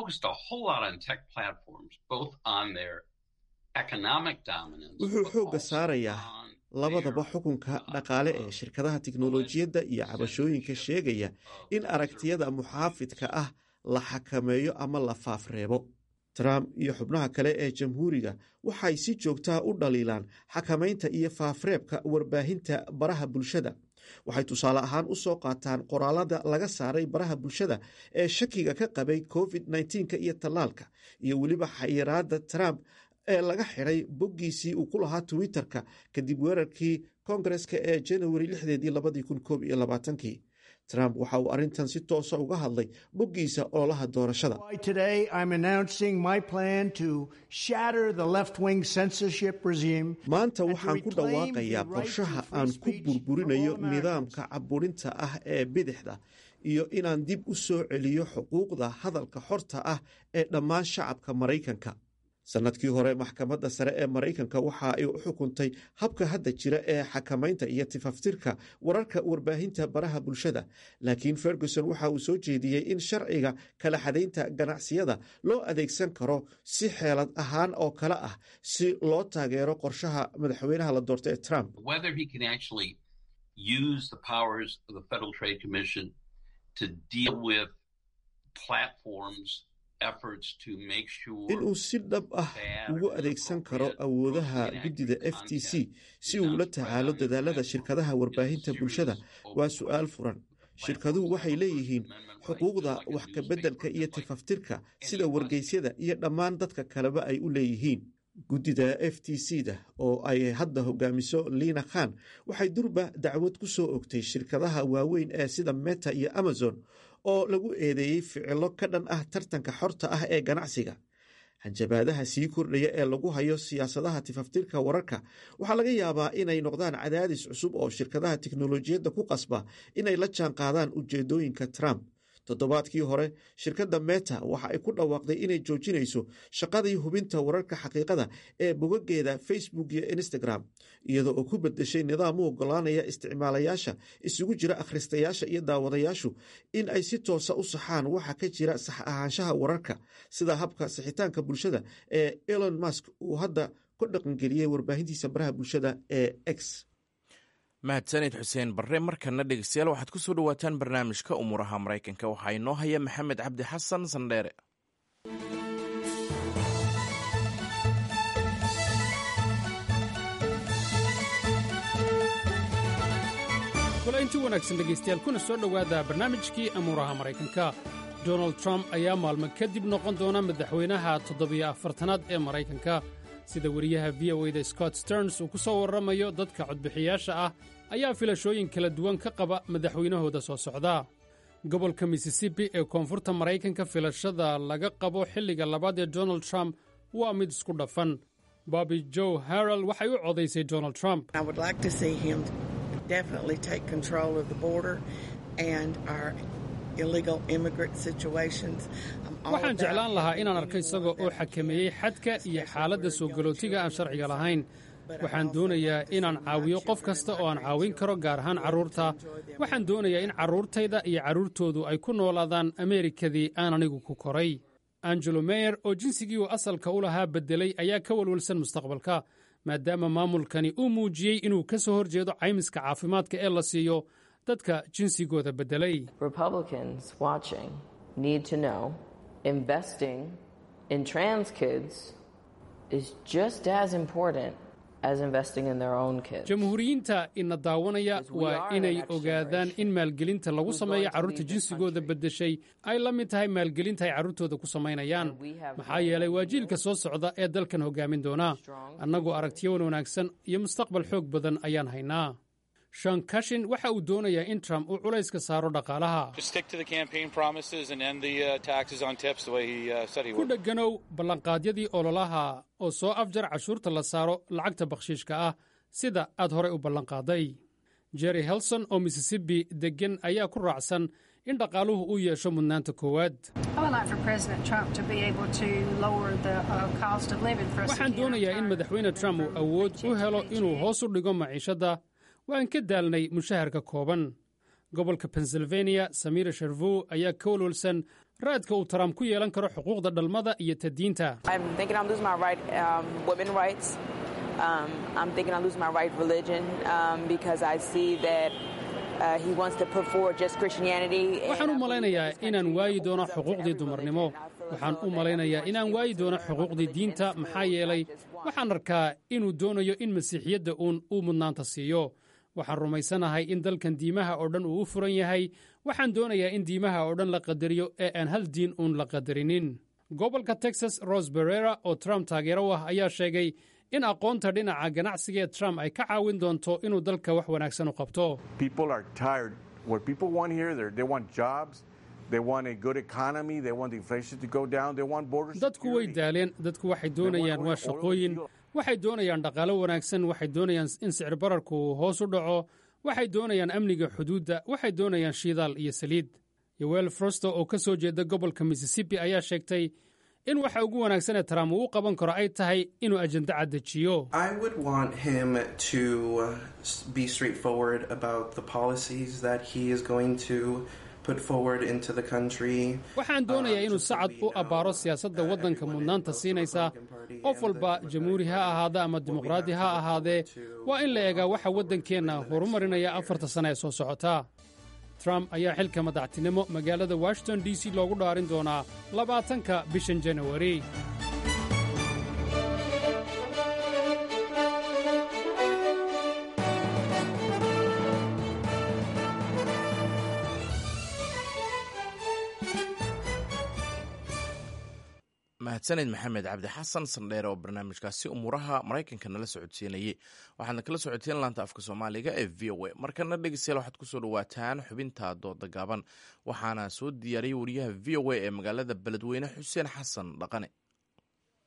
wuxuu xoogga saarayaa labadaba xukunka dhaqaale ee shirkadaha tiknolojiyadda iyo cabashooyinka sheegaya in aragtiyada muxaafidka ah la xakameeyo ama la faafreebo trump iyo xubnaha kale ee jamhuuriga waxay si joogtaha u dhaliilaan xakamaynta iyo faafreebka warbaahinta baraha bulshada waxay tusaale ahaan u soo qaataan qoraalada laga saaray baraha bulshada ee shakiga ka qabay covid nka iyo tallaalka iyo weliba xayiraada trump ee laga xidhay boggiisii uu ku lahaa twitter-ka kadib weerarkii kongareska ee janawari lixdeedii labadii kun koob iyo labaatankii trump waxa uu arrintan si toosa uga hadlay boggiisa ololaha doorashada maanta waxaan ku dhawaaqayaa qorshaha aan ku burburinayo nidaamka caburinta ah ee bidixda iyo inaan dib u soo celiyo xuquuqda hadalka xorta ah ee dhammaan shacabka maraykanka sanadkii hore maxkamadda sare ee maraykanka waxa ay u xukuntay habka hadda jira ee xakamaynta iyo tifaftirka wararka warbaahinta baraha bulshada laakiin ferguson waxa uu soo jeediyey in sharciga kala xadaynta ganacsiyada loo adeegsan karo si xeelad ahaan oo kale ah si loo taageero qorshaha madaxweynaha la doorta ee trump inuu si dhab ah ugu adeegsan karo awoodaha guddida f t c si uu la tacaalo dadaalada shirkadaha warbaahinta bulshada waa su-aal furan shirkaduhu waxay leeyihiin xuquuqda wax kabeddelka iyo tifaftirka sida wargeysyada iyo dhammaan dadka kaleba ay u leeyihiin guddida f t c da oo ay hadda hogaamiso liina khan waxay durba dacwad ku soo ogtay shirkadaha waaweyn ee sida meta iyo amazon oo lagu eedeeyey ficilo ka dhan ah tartanka xorta ah ee ganacsiga hanjabaadaha sii kordhaya ee lagu hayo siyaasadaha tifaftirka wararka waxaa laga yaabaa inay noqdaan cadaadis cusub oo shirkadaha tiknolojiyadda ku qasba inay la jaan qaadaan ujeedooyinka trump toddobaadkii hore shirkadda meta waxa ay ku dhawaaqday inay joojinayso shaqadii hubinta wararka xaqiiqada ee bogageeda facebook iyo instagram iyadoo oo ku bedeshay nidaam u ogolaanaya isticmaalayaasha isugu jira akhristayaasha iyo daawadayaashu in ay si toosa u saxaan waxa ka jira sax ahaanshaha wararka sida habka sixitaanka bulshada ee elon musk uu hadda ku dhaqangeliyey warbaahintiisa baraha bulshada ee x mahadsanid xuseen barre markana dhegeystayaal waxaad ku soo dhowaataan barnaamijka umuuraha maraykanka waxaa inoo haya maxamed cabdi xasan sandheere kulaynti wanaagsan dhegaystayaal kuna soo dhowaada barnaamijkii amuuraha maraykanka donald trump ayaa maalmo kadib noqon doona madaxweynaha toddobiyo afartanaad ee maraykanka sida weriyaha v o eda scott sterns uu ku soo warramayo dadka codbixiyaasha ah ayaa filashooyin kala duwan ka qaba madaxweynahooda soo socda gobolka missisipi ee koonfurta maraykanka filashada laga qabo xilliga labaad ee donald trump waa mid isku dhafan bobbi joe harrel waxay u codaysay donald trump waxaan jeclaan lahaa inaan arko isaga oo xakameeyey xadka iyo xaaladda soo galootiga aan sharciga lahayn waxaan doonayaa inaan caawiyo qof kasta oo aan caawin karo gaar ahaan carruurta waxaan doonayaa in carruurtayda iyo carruurtoodu ay ku noolaadaan ameerikadii aan anigu ku koray angelo meyer oo jinsigii uu asalka u lahaa beddelay ayaa ka walwalsan mustaqbalka maadaama maamulkani uu muujiyey inuu ka soo hor jeedo caymiska caafimaadka ee la siiyo dadka jinsigooda beddelay jamhuuriyiinta ina daawanaya waa inay ogaadaan in maalgelinta lagu sameeyo carruurta jinsigooda beddeshay ay la mid tahay maalgelinta ay carruurtooda ku samaynayaan maxaa yeelay waa jiilka soo socda ee dalkan hoggaamin doona annagoo aragtiyowan wanaagsan iyo mustaqbal xoog badan ayaan haynaa shan kashin waxa uu doonayaa in trump uu culayska saaro dhaqaalaha ku dheganow ballanqaadyadii ololaha oo soo afjar cashuurta la saaro lacagta bakhshiishka ah sida aad horey u ballanqaaday jerry helson oo missisipi deggan ayaa ku raacsan in dhaqaaluhu uu yeesho mudnaanta koowaad waxaan doonayaa in madaxweyne trump uu awood u helo inuu hoos u dhigo maciishadda waan ka daalnay mushaharka kooban gobolka pennsylvania samira sharvow ayaa ka walwalsan raadka uu trump ku yeelan karo xuquuqda dhalmada iyo tadiinta waxaan u malaynayaa inaan waayi doono xuquuqdii dumarnimo waxaan u malaynayaa inaan waayi doono xuquuqdii diinta maxaa yeelay waxaan arkaa inuu doonayo in masiixiyadda uun uu mudnaanta siiyo waxaan rumaysanahay in dalkan diimaha oo dhan uu u furan yahay waxaan doonayaa in diimaha oo dhan la qadariyo ee aan hal diin uun la qadarinin gobolka texas ros berera oo trump taageero u ah ayaa sheegay in aqoonta dhinaca ganacsiga ee trump ay ka caawin doonto inuu dalka wax wanaagsan u qabto dadku way daaleen dadku waxay doonayaan waa shaqooyin waxay doonayaan dhaqaalo wanaagsan waxay doonayaan in sicir bararku hoos u dhaco waxay doonayaan amniga xuduudda waxay doonayaan shidaal iyo saliid yowel frosto oo ka soo jeeda gobolka missisipi ayaa sheegtay in waxa ugu wanaagsan ee trump uu u qaban karo ay tahay inuu ajenda cad dejiyo waxaan doonayaa inuu sacad u abbaaro siyaasadda waddanka mudnaanta siinaysa qof walba jamhuuri ha ahaada ama dimuqraadi ha ahaadee waa in la eegaa waxa waddankeenna horumarinaya afarta sane ee soo socota trump ayaa xilka madaxtinimo magaalada washington d c loogu dhaarin doonaa labaatanka bishan janawari mahadsaned maxamed cabdi xasan sandheere oo barnaamijkaasi umuuraha maraykanka nala socodsiinayay waxaadna kala socoteen laanta afka soomaaliga ee v o a markana dhegeystayaal waxaad kusoo dhawaataan xubinta dooda gaaban waxaana soo diyaariyey wariyaha v o a ee magaalada beledweyne xuseen xasan dhaqane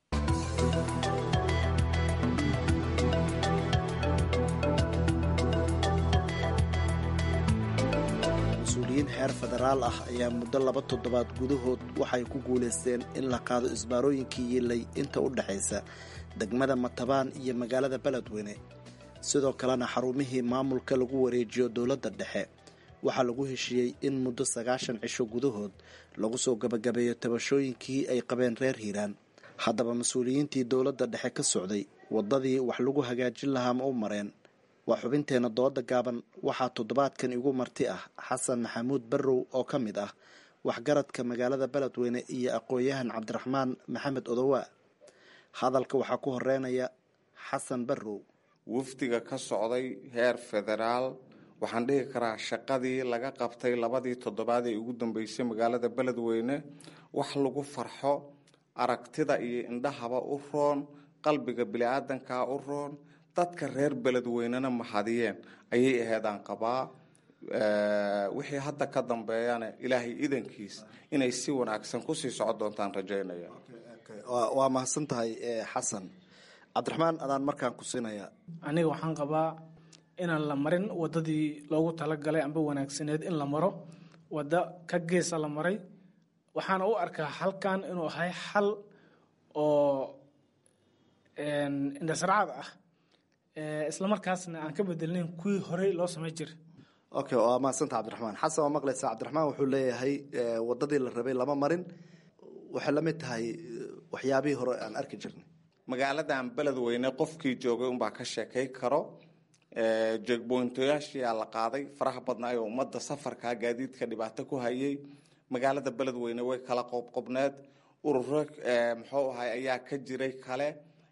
mas-uuliyiin heer federaal ah ayaa muddo laba toddobaad gudahood waxay ku guulaysteen in la qaado isbaarooyinkii yiilay inta u dhexaysa degmada matabaan iyo magaalada beledweyne sidoo kalena xarumihii maamulka lagu wareejiyo dowladda dhexe waxaa lagu heshiiyey in muddo sagaashan cisho gudahood lagu soo gabagabeeyo tabashooyinkii ay qabeen reer hiiraan haddaba mas-uuliyiintii dowladda dhexe ka socday waddadii wax lagu hagaajin lahaa ma u mareen waa xubinteenna dooda gaaban waxaa toddobaadkan igu marti ah xasan maxamuud barrow oo ka mid ah waxgaradka magaalada beledweyne iyo aqoon-yahan cabdiraxmaan maxamed odowaa hadalka waxaa ku horeynaya xasan barrow wafdiga ka socday heer federaal waxaan dhihi karaa shaqadii laga qabtay labadii toddobaad ee ugu dambeysay magaalada beledweyne wax lagu farxo aragtida iyo indhahaba u roon qalbiga bili-aadankaa u roon dadka reer beledweynena mahadiyeen ayay aheedaan qabaa wixii hadda ka dambeeyana ilaahay idankiis inay si wanaagsan kusii socon doontaan rajaynaya waa mahadsan tahay xasan cabdiraxmaan adaan markaan ku siinaya aniga waxaan qabaa inaan la marin wadadii loogu talagalay amba wanaagsaneed in la maro waddo ka geesa la maray waxaana u arkaa halkan inuu ahay xal oo indhasraacad ah islamarkaasna aan ka bedelnayn kuwii horey loo samay jiray okay waa mahadsanta cabdiraxmaan xasan waa maqlaysaa cabdiraxmaan wuxuu leeyahay wadadii la rabay lama marin waxay la mid tahay waxyaabihii hore aan arki jirnay magaaladan beledweyne qofkii joogay unbaa ka sheekay karo jeegboyntoyaashiyaa la qaaday faraha badnaa oo ummadda safarka gaadiidka dhibaato ku hayay magaalada beledweyne way kala qobqobneed ururo muxuu ahay ayaa ka jiray kale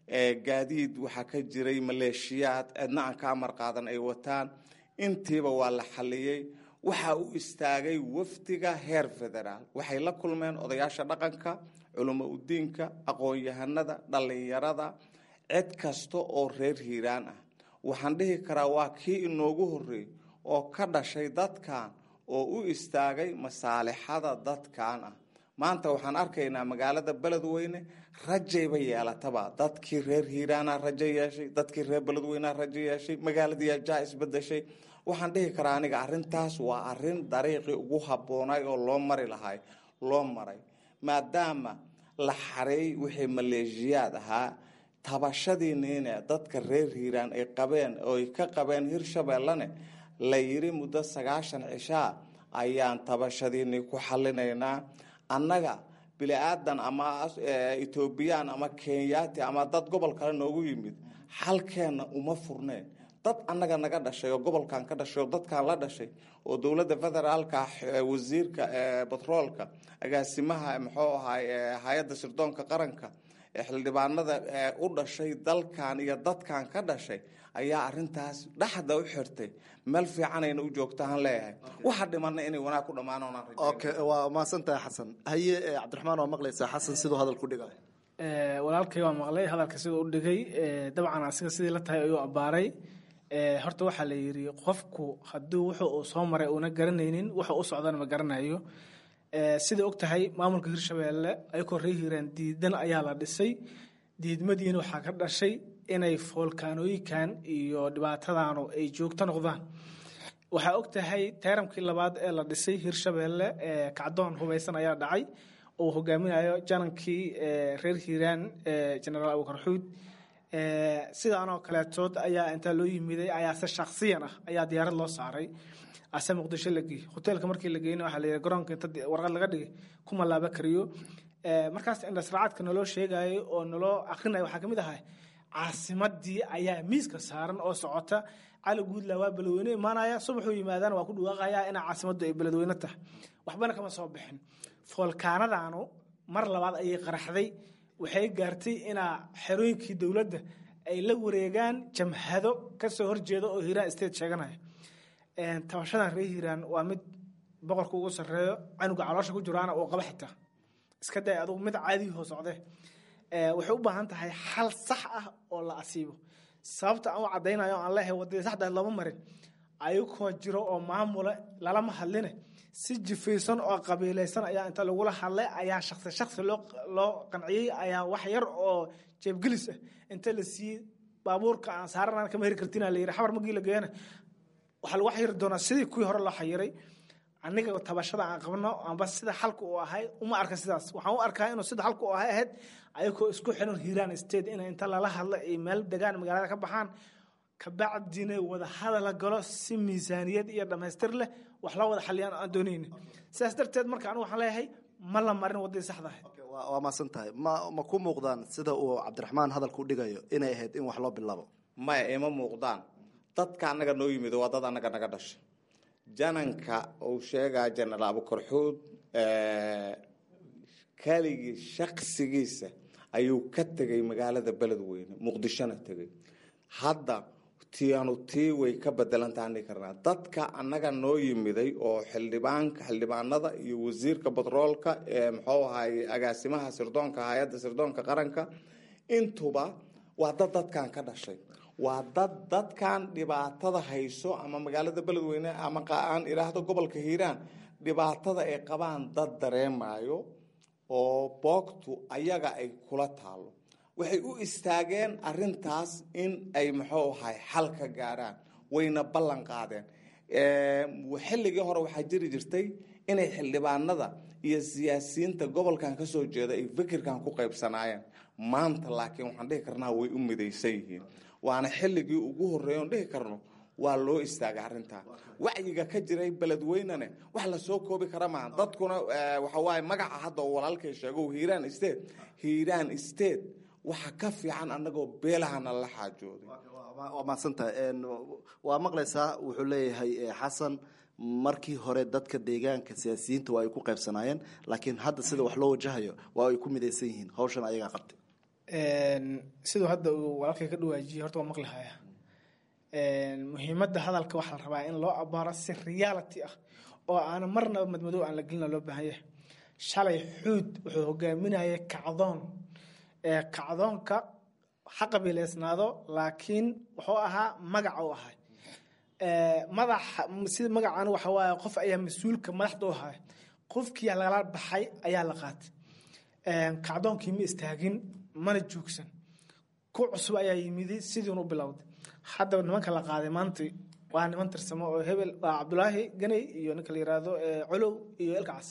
gaadiid waxaa ka jiray maleeshiyaad cidna aan ka amar qaadan ay wataan intiiba waa la xaliyey waxa uu istaagay wafdiga heer federaal waxay la kulmeen odayaasha dhaqanka culimo udiinka aqoon-yahanada dhallinyarada cid kasta oo reer hiiraan ah waxaan dhihi karaa waa kii inoogu horreey oo ka dhashay dadkan oo u istaagay masaalixada dadkan ah maanta waxaan arkaynaa magaalada beledweyne rajayba yeelataba dadkii reer hiiraana rajo yeeshay dadkii reer beledweynea rajo yeeshay magaaladii ajaa isbedeshay waxaan dhihi karaa aniga arintaas waa arin dariiqii ugu habboonay oo loo mari lahay loo maray maadaama la xareey wixii maleeshiyaad ahaa tabashadiiniine dadka reer hiiraan ay qabeen oo ay ka qabeen hirshabeellane la yiri muddo sagaashan cishaa ayaan tabashadiinii ku xalinaynaa annaga bili-aadan ama etoobiyaan ama kenyaati ama dad gobol kale noogu yimid xalkeenna uma furneen dad annaga naga dhashay oo gobolkan ka dhashay oo dadkan la dhashay oo dowladda federaalka wasiirka batroolka agaasimaha muxuu ahay hay-adda sirdoonka qaranka xildhibaanada u dhashay dalkan iyo dadkan ka dhashay ayaa arintaas dhexda u xirtay meel fiicanayna u joogtaan leeyahay waxa dhimana inay wanaag ku dhammaan okay waa mahadsantahay xasan haye cabdiraxmaan waa maqlaysaa xasan siduu hadal ku dhigay walaalkay waa maqlay hadalka siduu u dhigay dabcan asiga sidii la tahay ayuu abbaaray horta waxaa la yidhi qofku hadduu wuxuu uu soo maray uuna garanaynin wuxuu u socdana ma garanayo sida og tahay maamulka hirshabeelle ayakoo ree hiiraan diidan ayaa la dhisay diidmadiina waxaa ka dhashay inay foolkaanooyinkan iyo dhibaatadanu ay joogto noqdaan waxaa og tahay teeramkii labaad ee la dhisay hirshabeelle kacdoon hubaysan ayaa dhacay oo hogaaminayo janankii reer hiiraan genaraal abukar xuud sidaanoo kaleetood ayaa intaa loo yimiday ayaa se shaksiyan ah ayaa diyaarad loo saaray ase muqdisho la geeyey hoteelka markii la geeyna waxaa la yidhi garoonka inta warqad laga dhigay kuma laaba kariyo markaas indhasraacadka naloo sheegayo oo naloo akrinayo waxaa kamid ahay caasimadii ayaa miiska saaran oo socota cali guudla waa beledweyne imaanaya subaxuu yimaadana waa ku dhawaaqaya inaa caasimaddu ay beledweyne tahay waxbana kama soo bixin foolkaanadaanu mar labaad ayay qaraxday waxay gaartay inaa xerooyinkii dowladda ay la wareegaan jamhado kasoo horjeeda oo hiiraan state sheeganaya tabashadan reer hiiraan waa mid boqorka ugu sareeyo canuga caloosha ku jiraana uu qaba xitaa iska day adugu mid caadihi hoo socde waxay u baahan tahay xal sax ah oo la asiibo sababta aan u caddaynayo aan leeyahay wadadii saxdaad looma marin ayagoo jiro oo maamula lalama hadline si jifaysan oo qabiilaysan ayaa inta lagula hadlay ayaa shaksi shaksi loo loo qanciyey ayaa wax yar oo jeebgelis ah inta la siiyey baabuurka aan saaranaan kama heri kartina la yidhi xabar magii la geeyana waxaa lagu xayiri doonaa sidii kuwii hore loo xayiray aniga tabashada aan qabno amba sida xalka uu ahay uma arka sidaas waxaan u arkaa inuu sida xalka uu ahay ahayd ayagoo isku xiran hiiraan state in inta lala hadla ay meel degaan magaalada ka baxaan kabacdina wada hadala galo si miisaaniyad iyo dhammaystir leh wax la wada xaliyaan aan doonayni sidaas darteed marka anigu waxaan leeyahay ma la marin waddadii saxda ahayd waa maasan tahay ma ma ku muuqdaan sida uu cabdiraxmaan hadalka u dhigayo inay ahayd in wax loo bilaabo maya ima muuqdaan dadka annaga noo yimid waa dad annaga naga dhashay jananka uu sheegaa jenaraal abukarxuud keligii shaksigiisa ayuu ka tegay magaalada beledweyne muqdishona tegay hadda tianu tii way ka bedelantaani karnaa dadka annaga noo yimiday oo xildhibaanka xildhibaanada iyo wasiirka batroolka ee muxuu ahay agaasimaha sirdoonka hay-adda sirdoonka qaranka intuba waa dad dadkan ka dhashay waa dad dadkan dhibaatada hayso ama magaalada beledweyne ama aan idhaahdo gobolka hiiraan dhibaatada ay qabaan dad dareemayo oo boogtu ayaga ay kula taalo waxay u istaageen arintaas in ay muxuu ahay xal ka gaaraan wayna ballan qaadeen xilligii hore waxaa jiri jirtay inay xildhibaanada iyo siyaasiyiinta gobolkan ka soo jeeda ay fikirkan ku qaybsanaayeen maanta laakiin waxaan dhihi karnaa way u midaysan yihiin waana xilligii ugu horreeya oon dhihi karno waa loo istaagay arrintaa wacyiga ka jiray beledweynene wax lasoo koobi kara maaha dadkuna waxa waaye magaca hadda uu walaalkay sheego hiiraan state hiiraan state waxa ka fiican annagoo beelahana la xaajooday waa mahadsantahay waa maqlaysaa wuxuu leeyahay xasan markii hore dadka deegaanka siyaasiyiinta waa ay ku qaybsanaayeen laakiin hadda sida wax loo wajahayo waa ay ku midaysan yihiin hawshan ayagaa qabtay siduu hadda uu walaalkay ka dhawaajiyey horta waa maqlihaya muhiimadda hadalka waxaa la rabaa in loo abaaro si reality ah oo aan marnaba madmadow aan la gelina loo baahan yahay shalay xuud wuxuu hogaaminayay kacdoon kacdoonka ha qabiileysnaado laakiin wuxuu ahaa magaca u ahay madaxa sida magacan waxa waaye qof ayaa mas-uulka madaxda u ahay qofkii lagala baxay ayaa la qaatay kacdoonkii ma istaagin mana joogsan ku cusub ayaa yimidi sidiinu bilowday hadda nimanka la qaaday maanta waa niman tirsamo oo hebel waa cabdulaahi ganey iyo ninka la yiraahdo colow iyo elkacas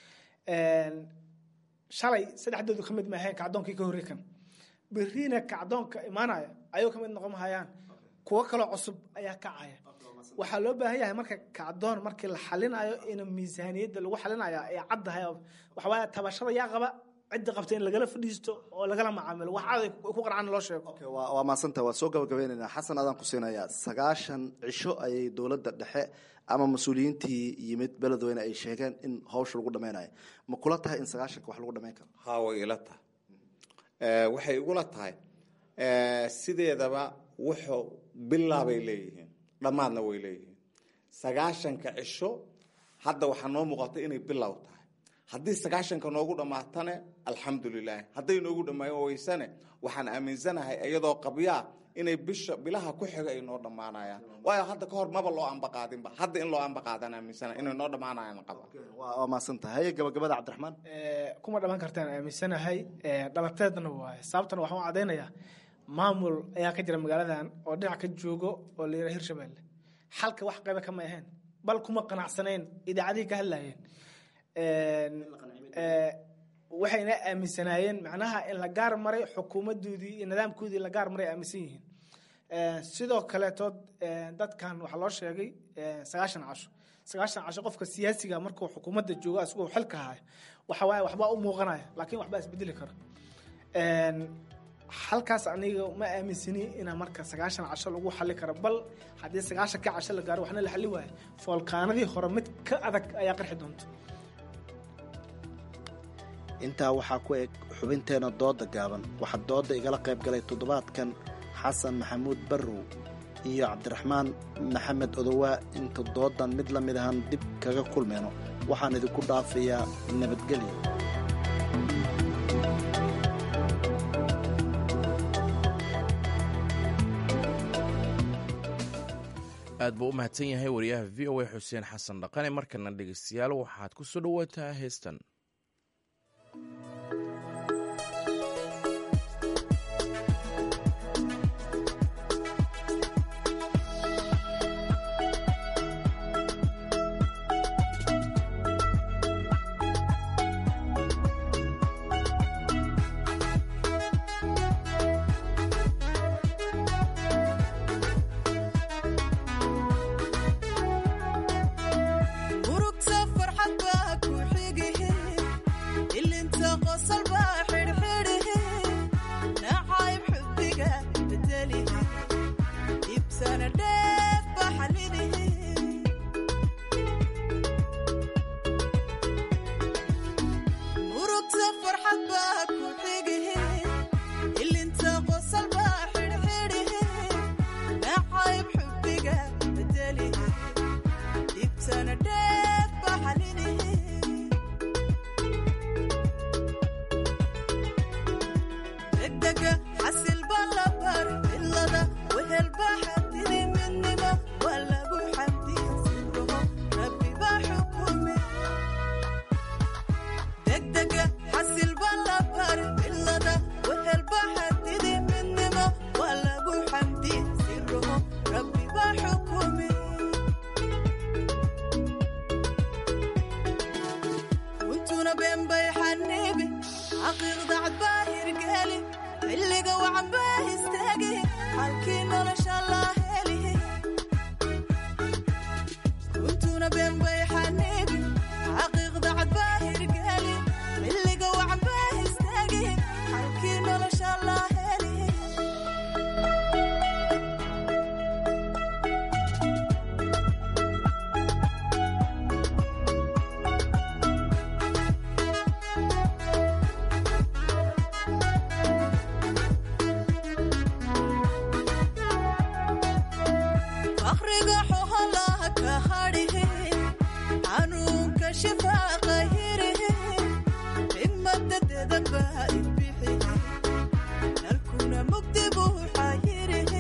shalay saddexdoodu ka mid maaheen kacdoonkii ka horrey kan berriina kacdoonka imaanaya ayuu ka mid noqon mahayaan kuwo kaloo cusub ayaa kacaya waxaa loo baahan yahay marka kacdoon markii la xalinayo in miisaaniyadda lagu xalinaya ay caddahay waxawaaye tabashada yaa qaba cidda qabta in lagala fadhiisto oo lagala macaamilo wax caday ku qarcan loo sheego waa maasanta waa soo gabagabaynaynaa xasan adaan ku siinayaa sagaashan cisho ayay dowladda dhexe ama mas-uuliyiintii yimid beledweyne ay sheegeen in hawsha lagu dhameynayo ma kula tahay in sagaashanka wax lagu dhameyn karo ha way ila tahay waxay igula tahay sideedaba wuxuu bilaabay leeyihiin dhammaadna way leeyihiin sagaashanka cisho hadda waxaa noo muuqata inay bilow tahay haddii sagaashanka noogu dhammaatane alxamdulilah hadday noogu dhamaayo weysane waxaan aaminsanahay iyadoo qabyaa inay bisha bilaha ku xiga ay noo dhammaanayaan waayo hadda kahor maba loo ambaqaadinba hadda in loo ambaqaadan aaminsanahay inay noo dhammaanayaan qaba waa maasan tahay gabagabada cabdiraxmaan kuma dhamaan kartaan aaminsanahay dhalateedna waaye sababtana waxaan u caddaynayaa maamul ayaa ka jira magaaladan oo dhinac ka joogo oo la yidhaha hirshabelle xalka wax qayba kama ahayn bal kuma qanacsanayn idaacadihii ka hadlayeen waxayna aaminsanaayeen macnaha in la gaar maray xukuumadoodii iyo nidaamkoodii la gaar maray aaminsan yihiin sidoo kaleetood dadkan waxaa loo sheegay sagaashan casho sagaashan casho qofka siyaasiga markuu xukuumadda joogo isagoo xilka haya waxa waaye waxbaa u muuqanaya laakiin waxbaa isbedeli kara halkaas aniga ma aaminsani inaa marka sagaashan casho lagu xali karo bal haddii sagaashan ka casho la gaaro waxna la xali waayo foolkaanadii hore mid ka adag ayaa qarxi doonta intaa waxaa ku eg xubinteena dooda gaaban waxaa dooda igala qayb galay toddobaadkan xasan maxamuud barrow iyo cabdiraxmaan maxamed odowaa inta doodan mid la mid ahaan dib kaga kulmayno waxaan idinku dhaafayaa nabadgelyo aad buu u mahadsan yahay wariyaha v o a xuseen xasan dhaqane markana dhegeystayaal waxaad ku soo dhowaataa heestan fakriga xoholaha ka hadhihe xanuunka shifaaqa hirihe himadadeeda baa ibixi nalkuna mugdi buu xayirihe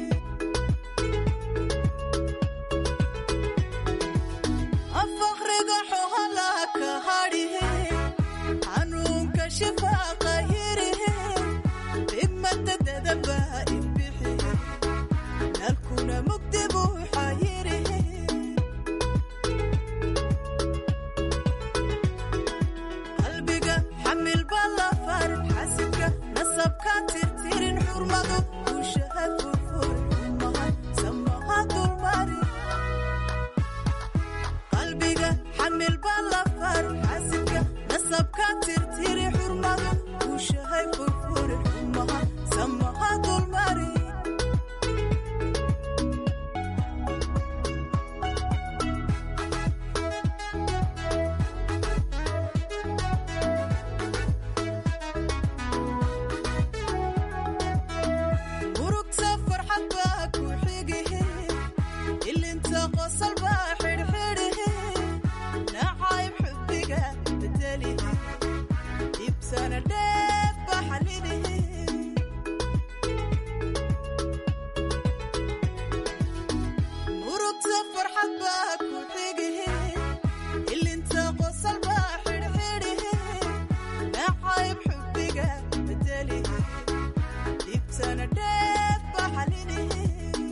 fakriga xoholaha ka hadhihe xanuunka shifaaqa hirihe himadadeeda baa ibixi nalkuna mugdi buu xayirihe qalbiga xamil balafar xasidka nasabka tirtirin xurmadu guushaha furfur xumaha samaha dulmari qalbiga xamil balafar xasidka nasabka tirtiri xurmadu guushahay furfur xumaha samaha dulmari murugta farxad baa ku xigihe ilinta qosol baa xidhxidhihe nacayb xubbiga bedelihe ibsana dheef baa xalilihe murugta farxad baa ku xigihe ilinta qosol baa xidhxidhihe nacayb xubbiga bedelihe ibsana dheef baa xalilihe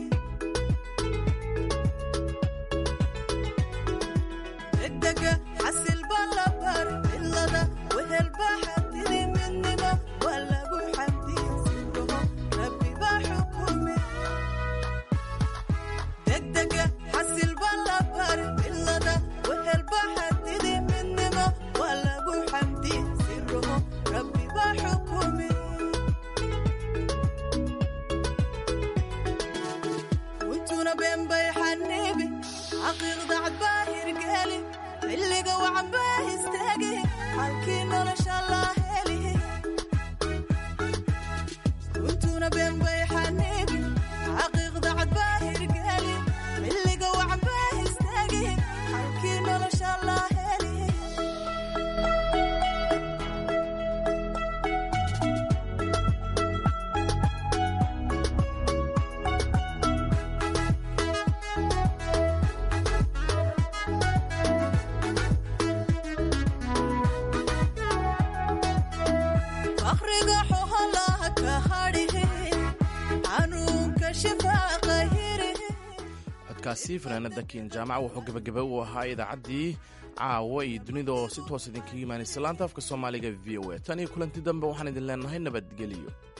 degdega xasil baa la bar cilada wehel baa xadidi midnima waa lagu xamdiya sirraho rabbi baa xukume degdega xasil baa la bar cilada wehel baa xadidi midnima waa lagu xamdiya sirraho rabbi baa xukume kuntuna been bay xaniibi xaqiiqda cad baa hirgeli xilliga wacan baa istaagi halkii nolosha laa heli kuntuna been bay xaniibi xaqiiqda cad baa hirgeli xilliga wacan baa istaagi halkii nolosha laa heli fakriga xoholaha ka hadhihe xanuunka shifaaqa hirihe codkaasi fanaanada kiin jaamac wuxuu gebagaba u ahaa idaacaddii caawa iyo dunida oo si toos idinkaga imaanaysa laanta afka soomaaliga v o a tan iyo kulanti dambe waxaan idin leenahay nabadgelyo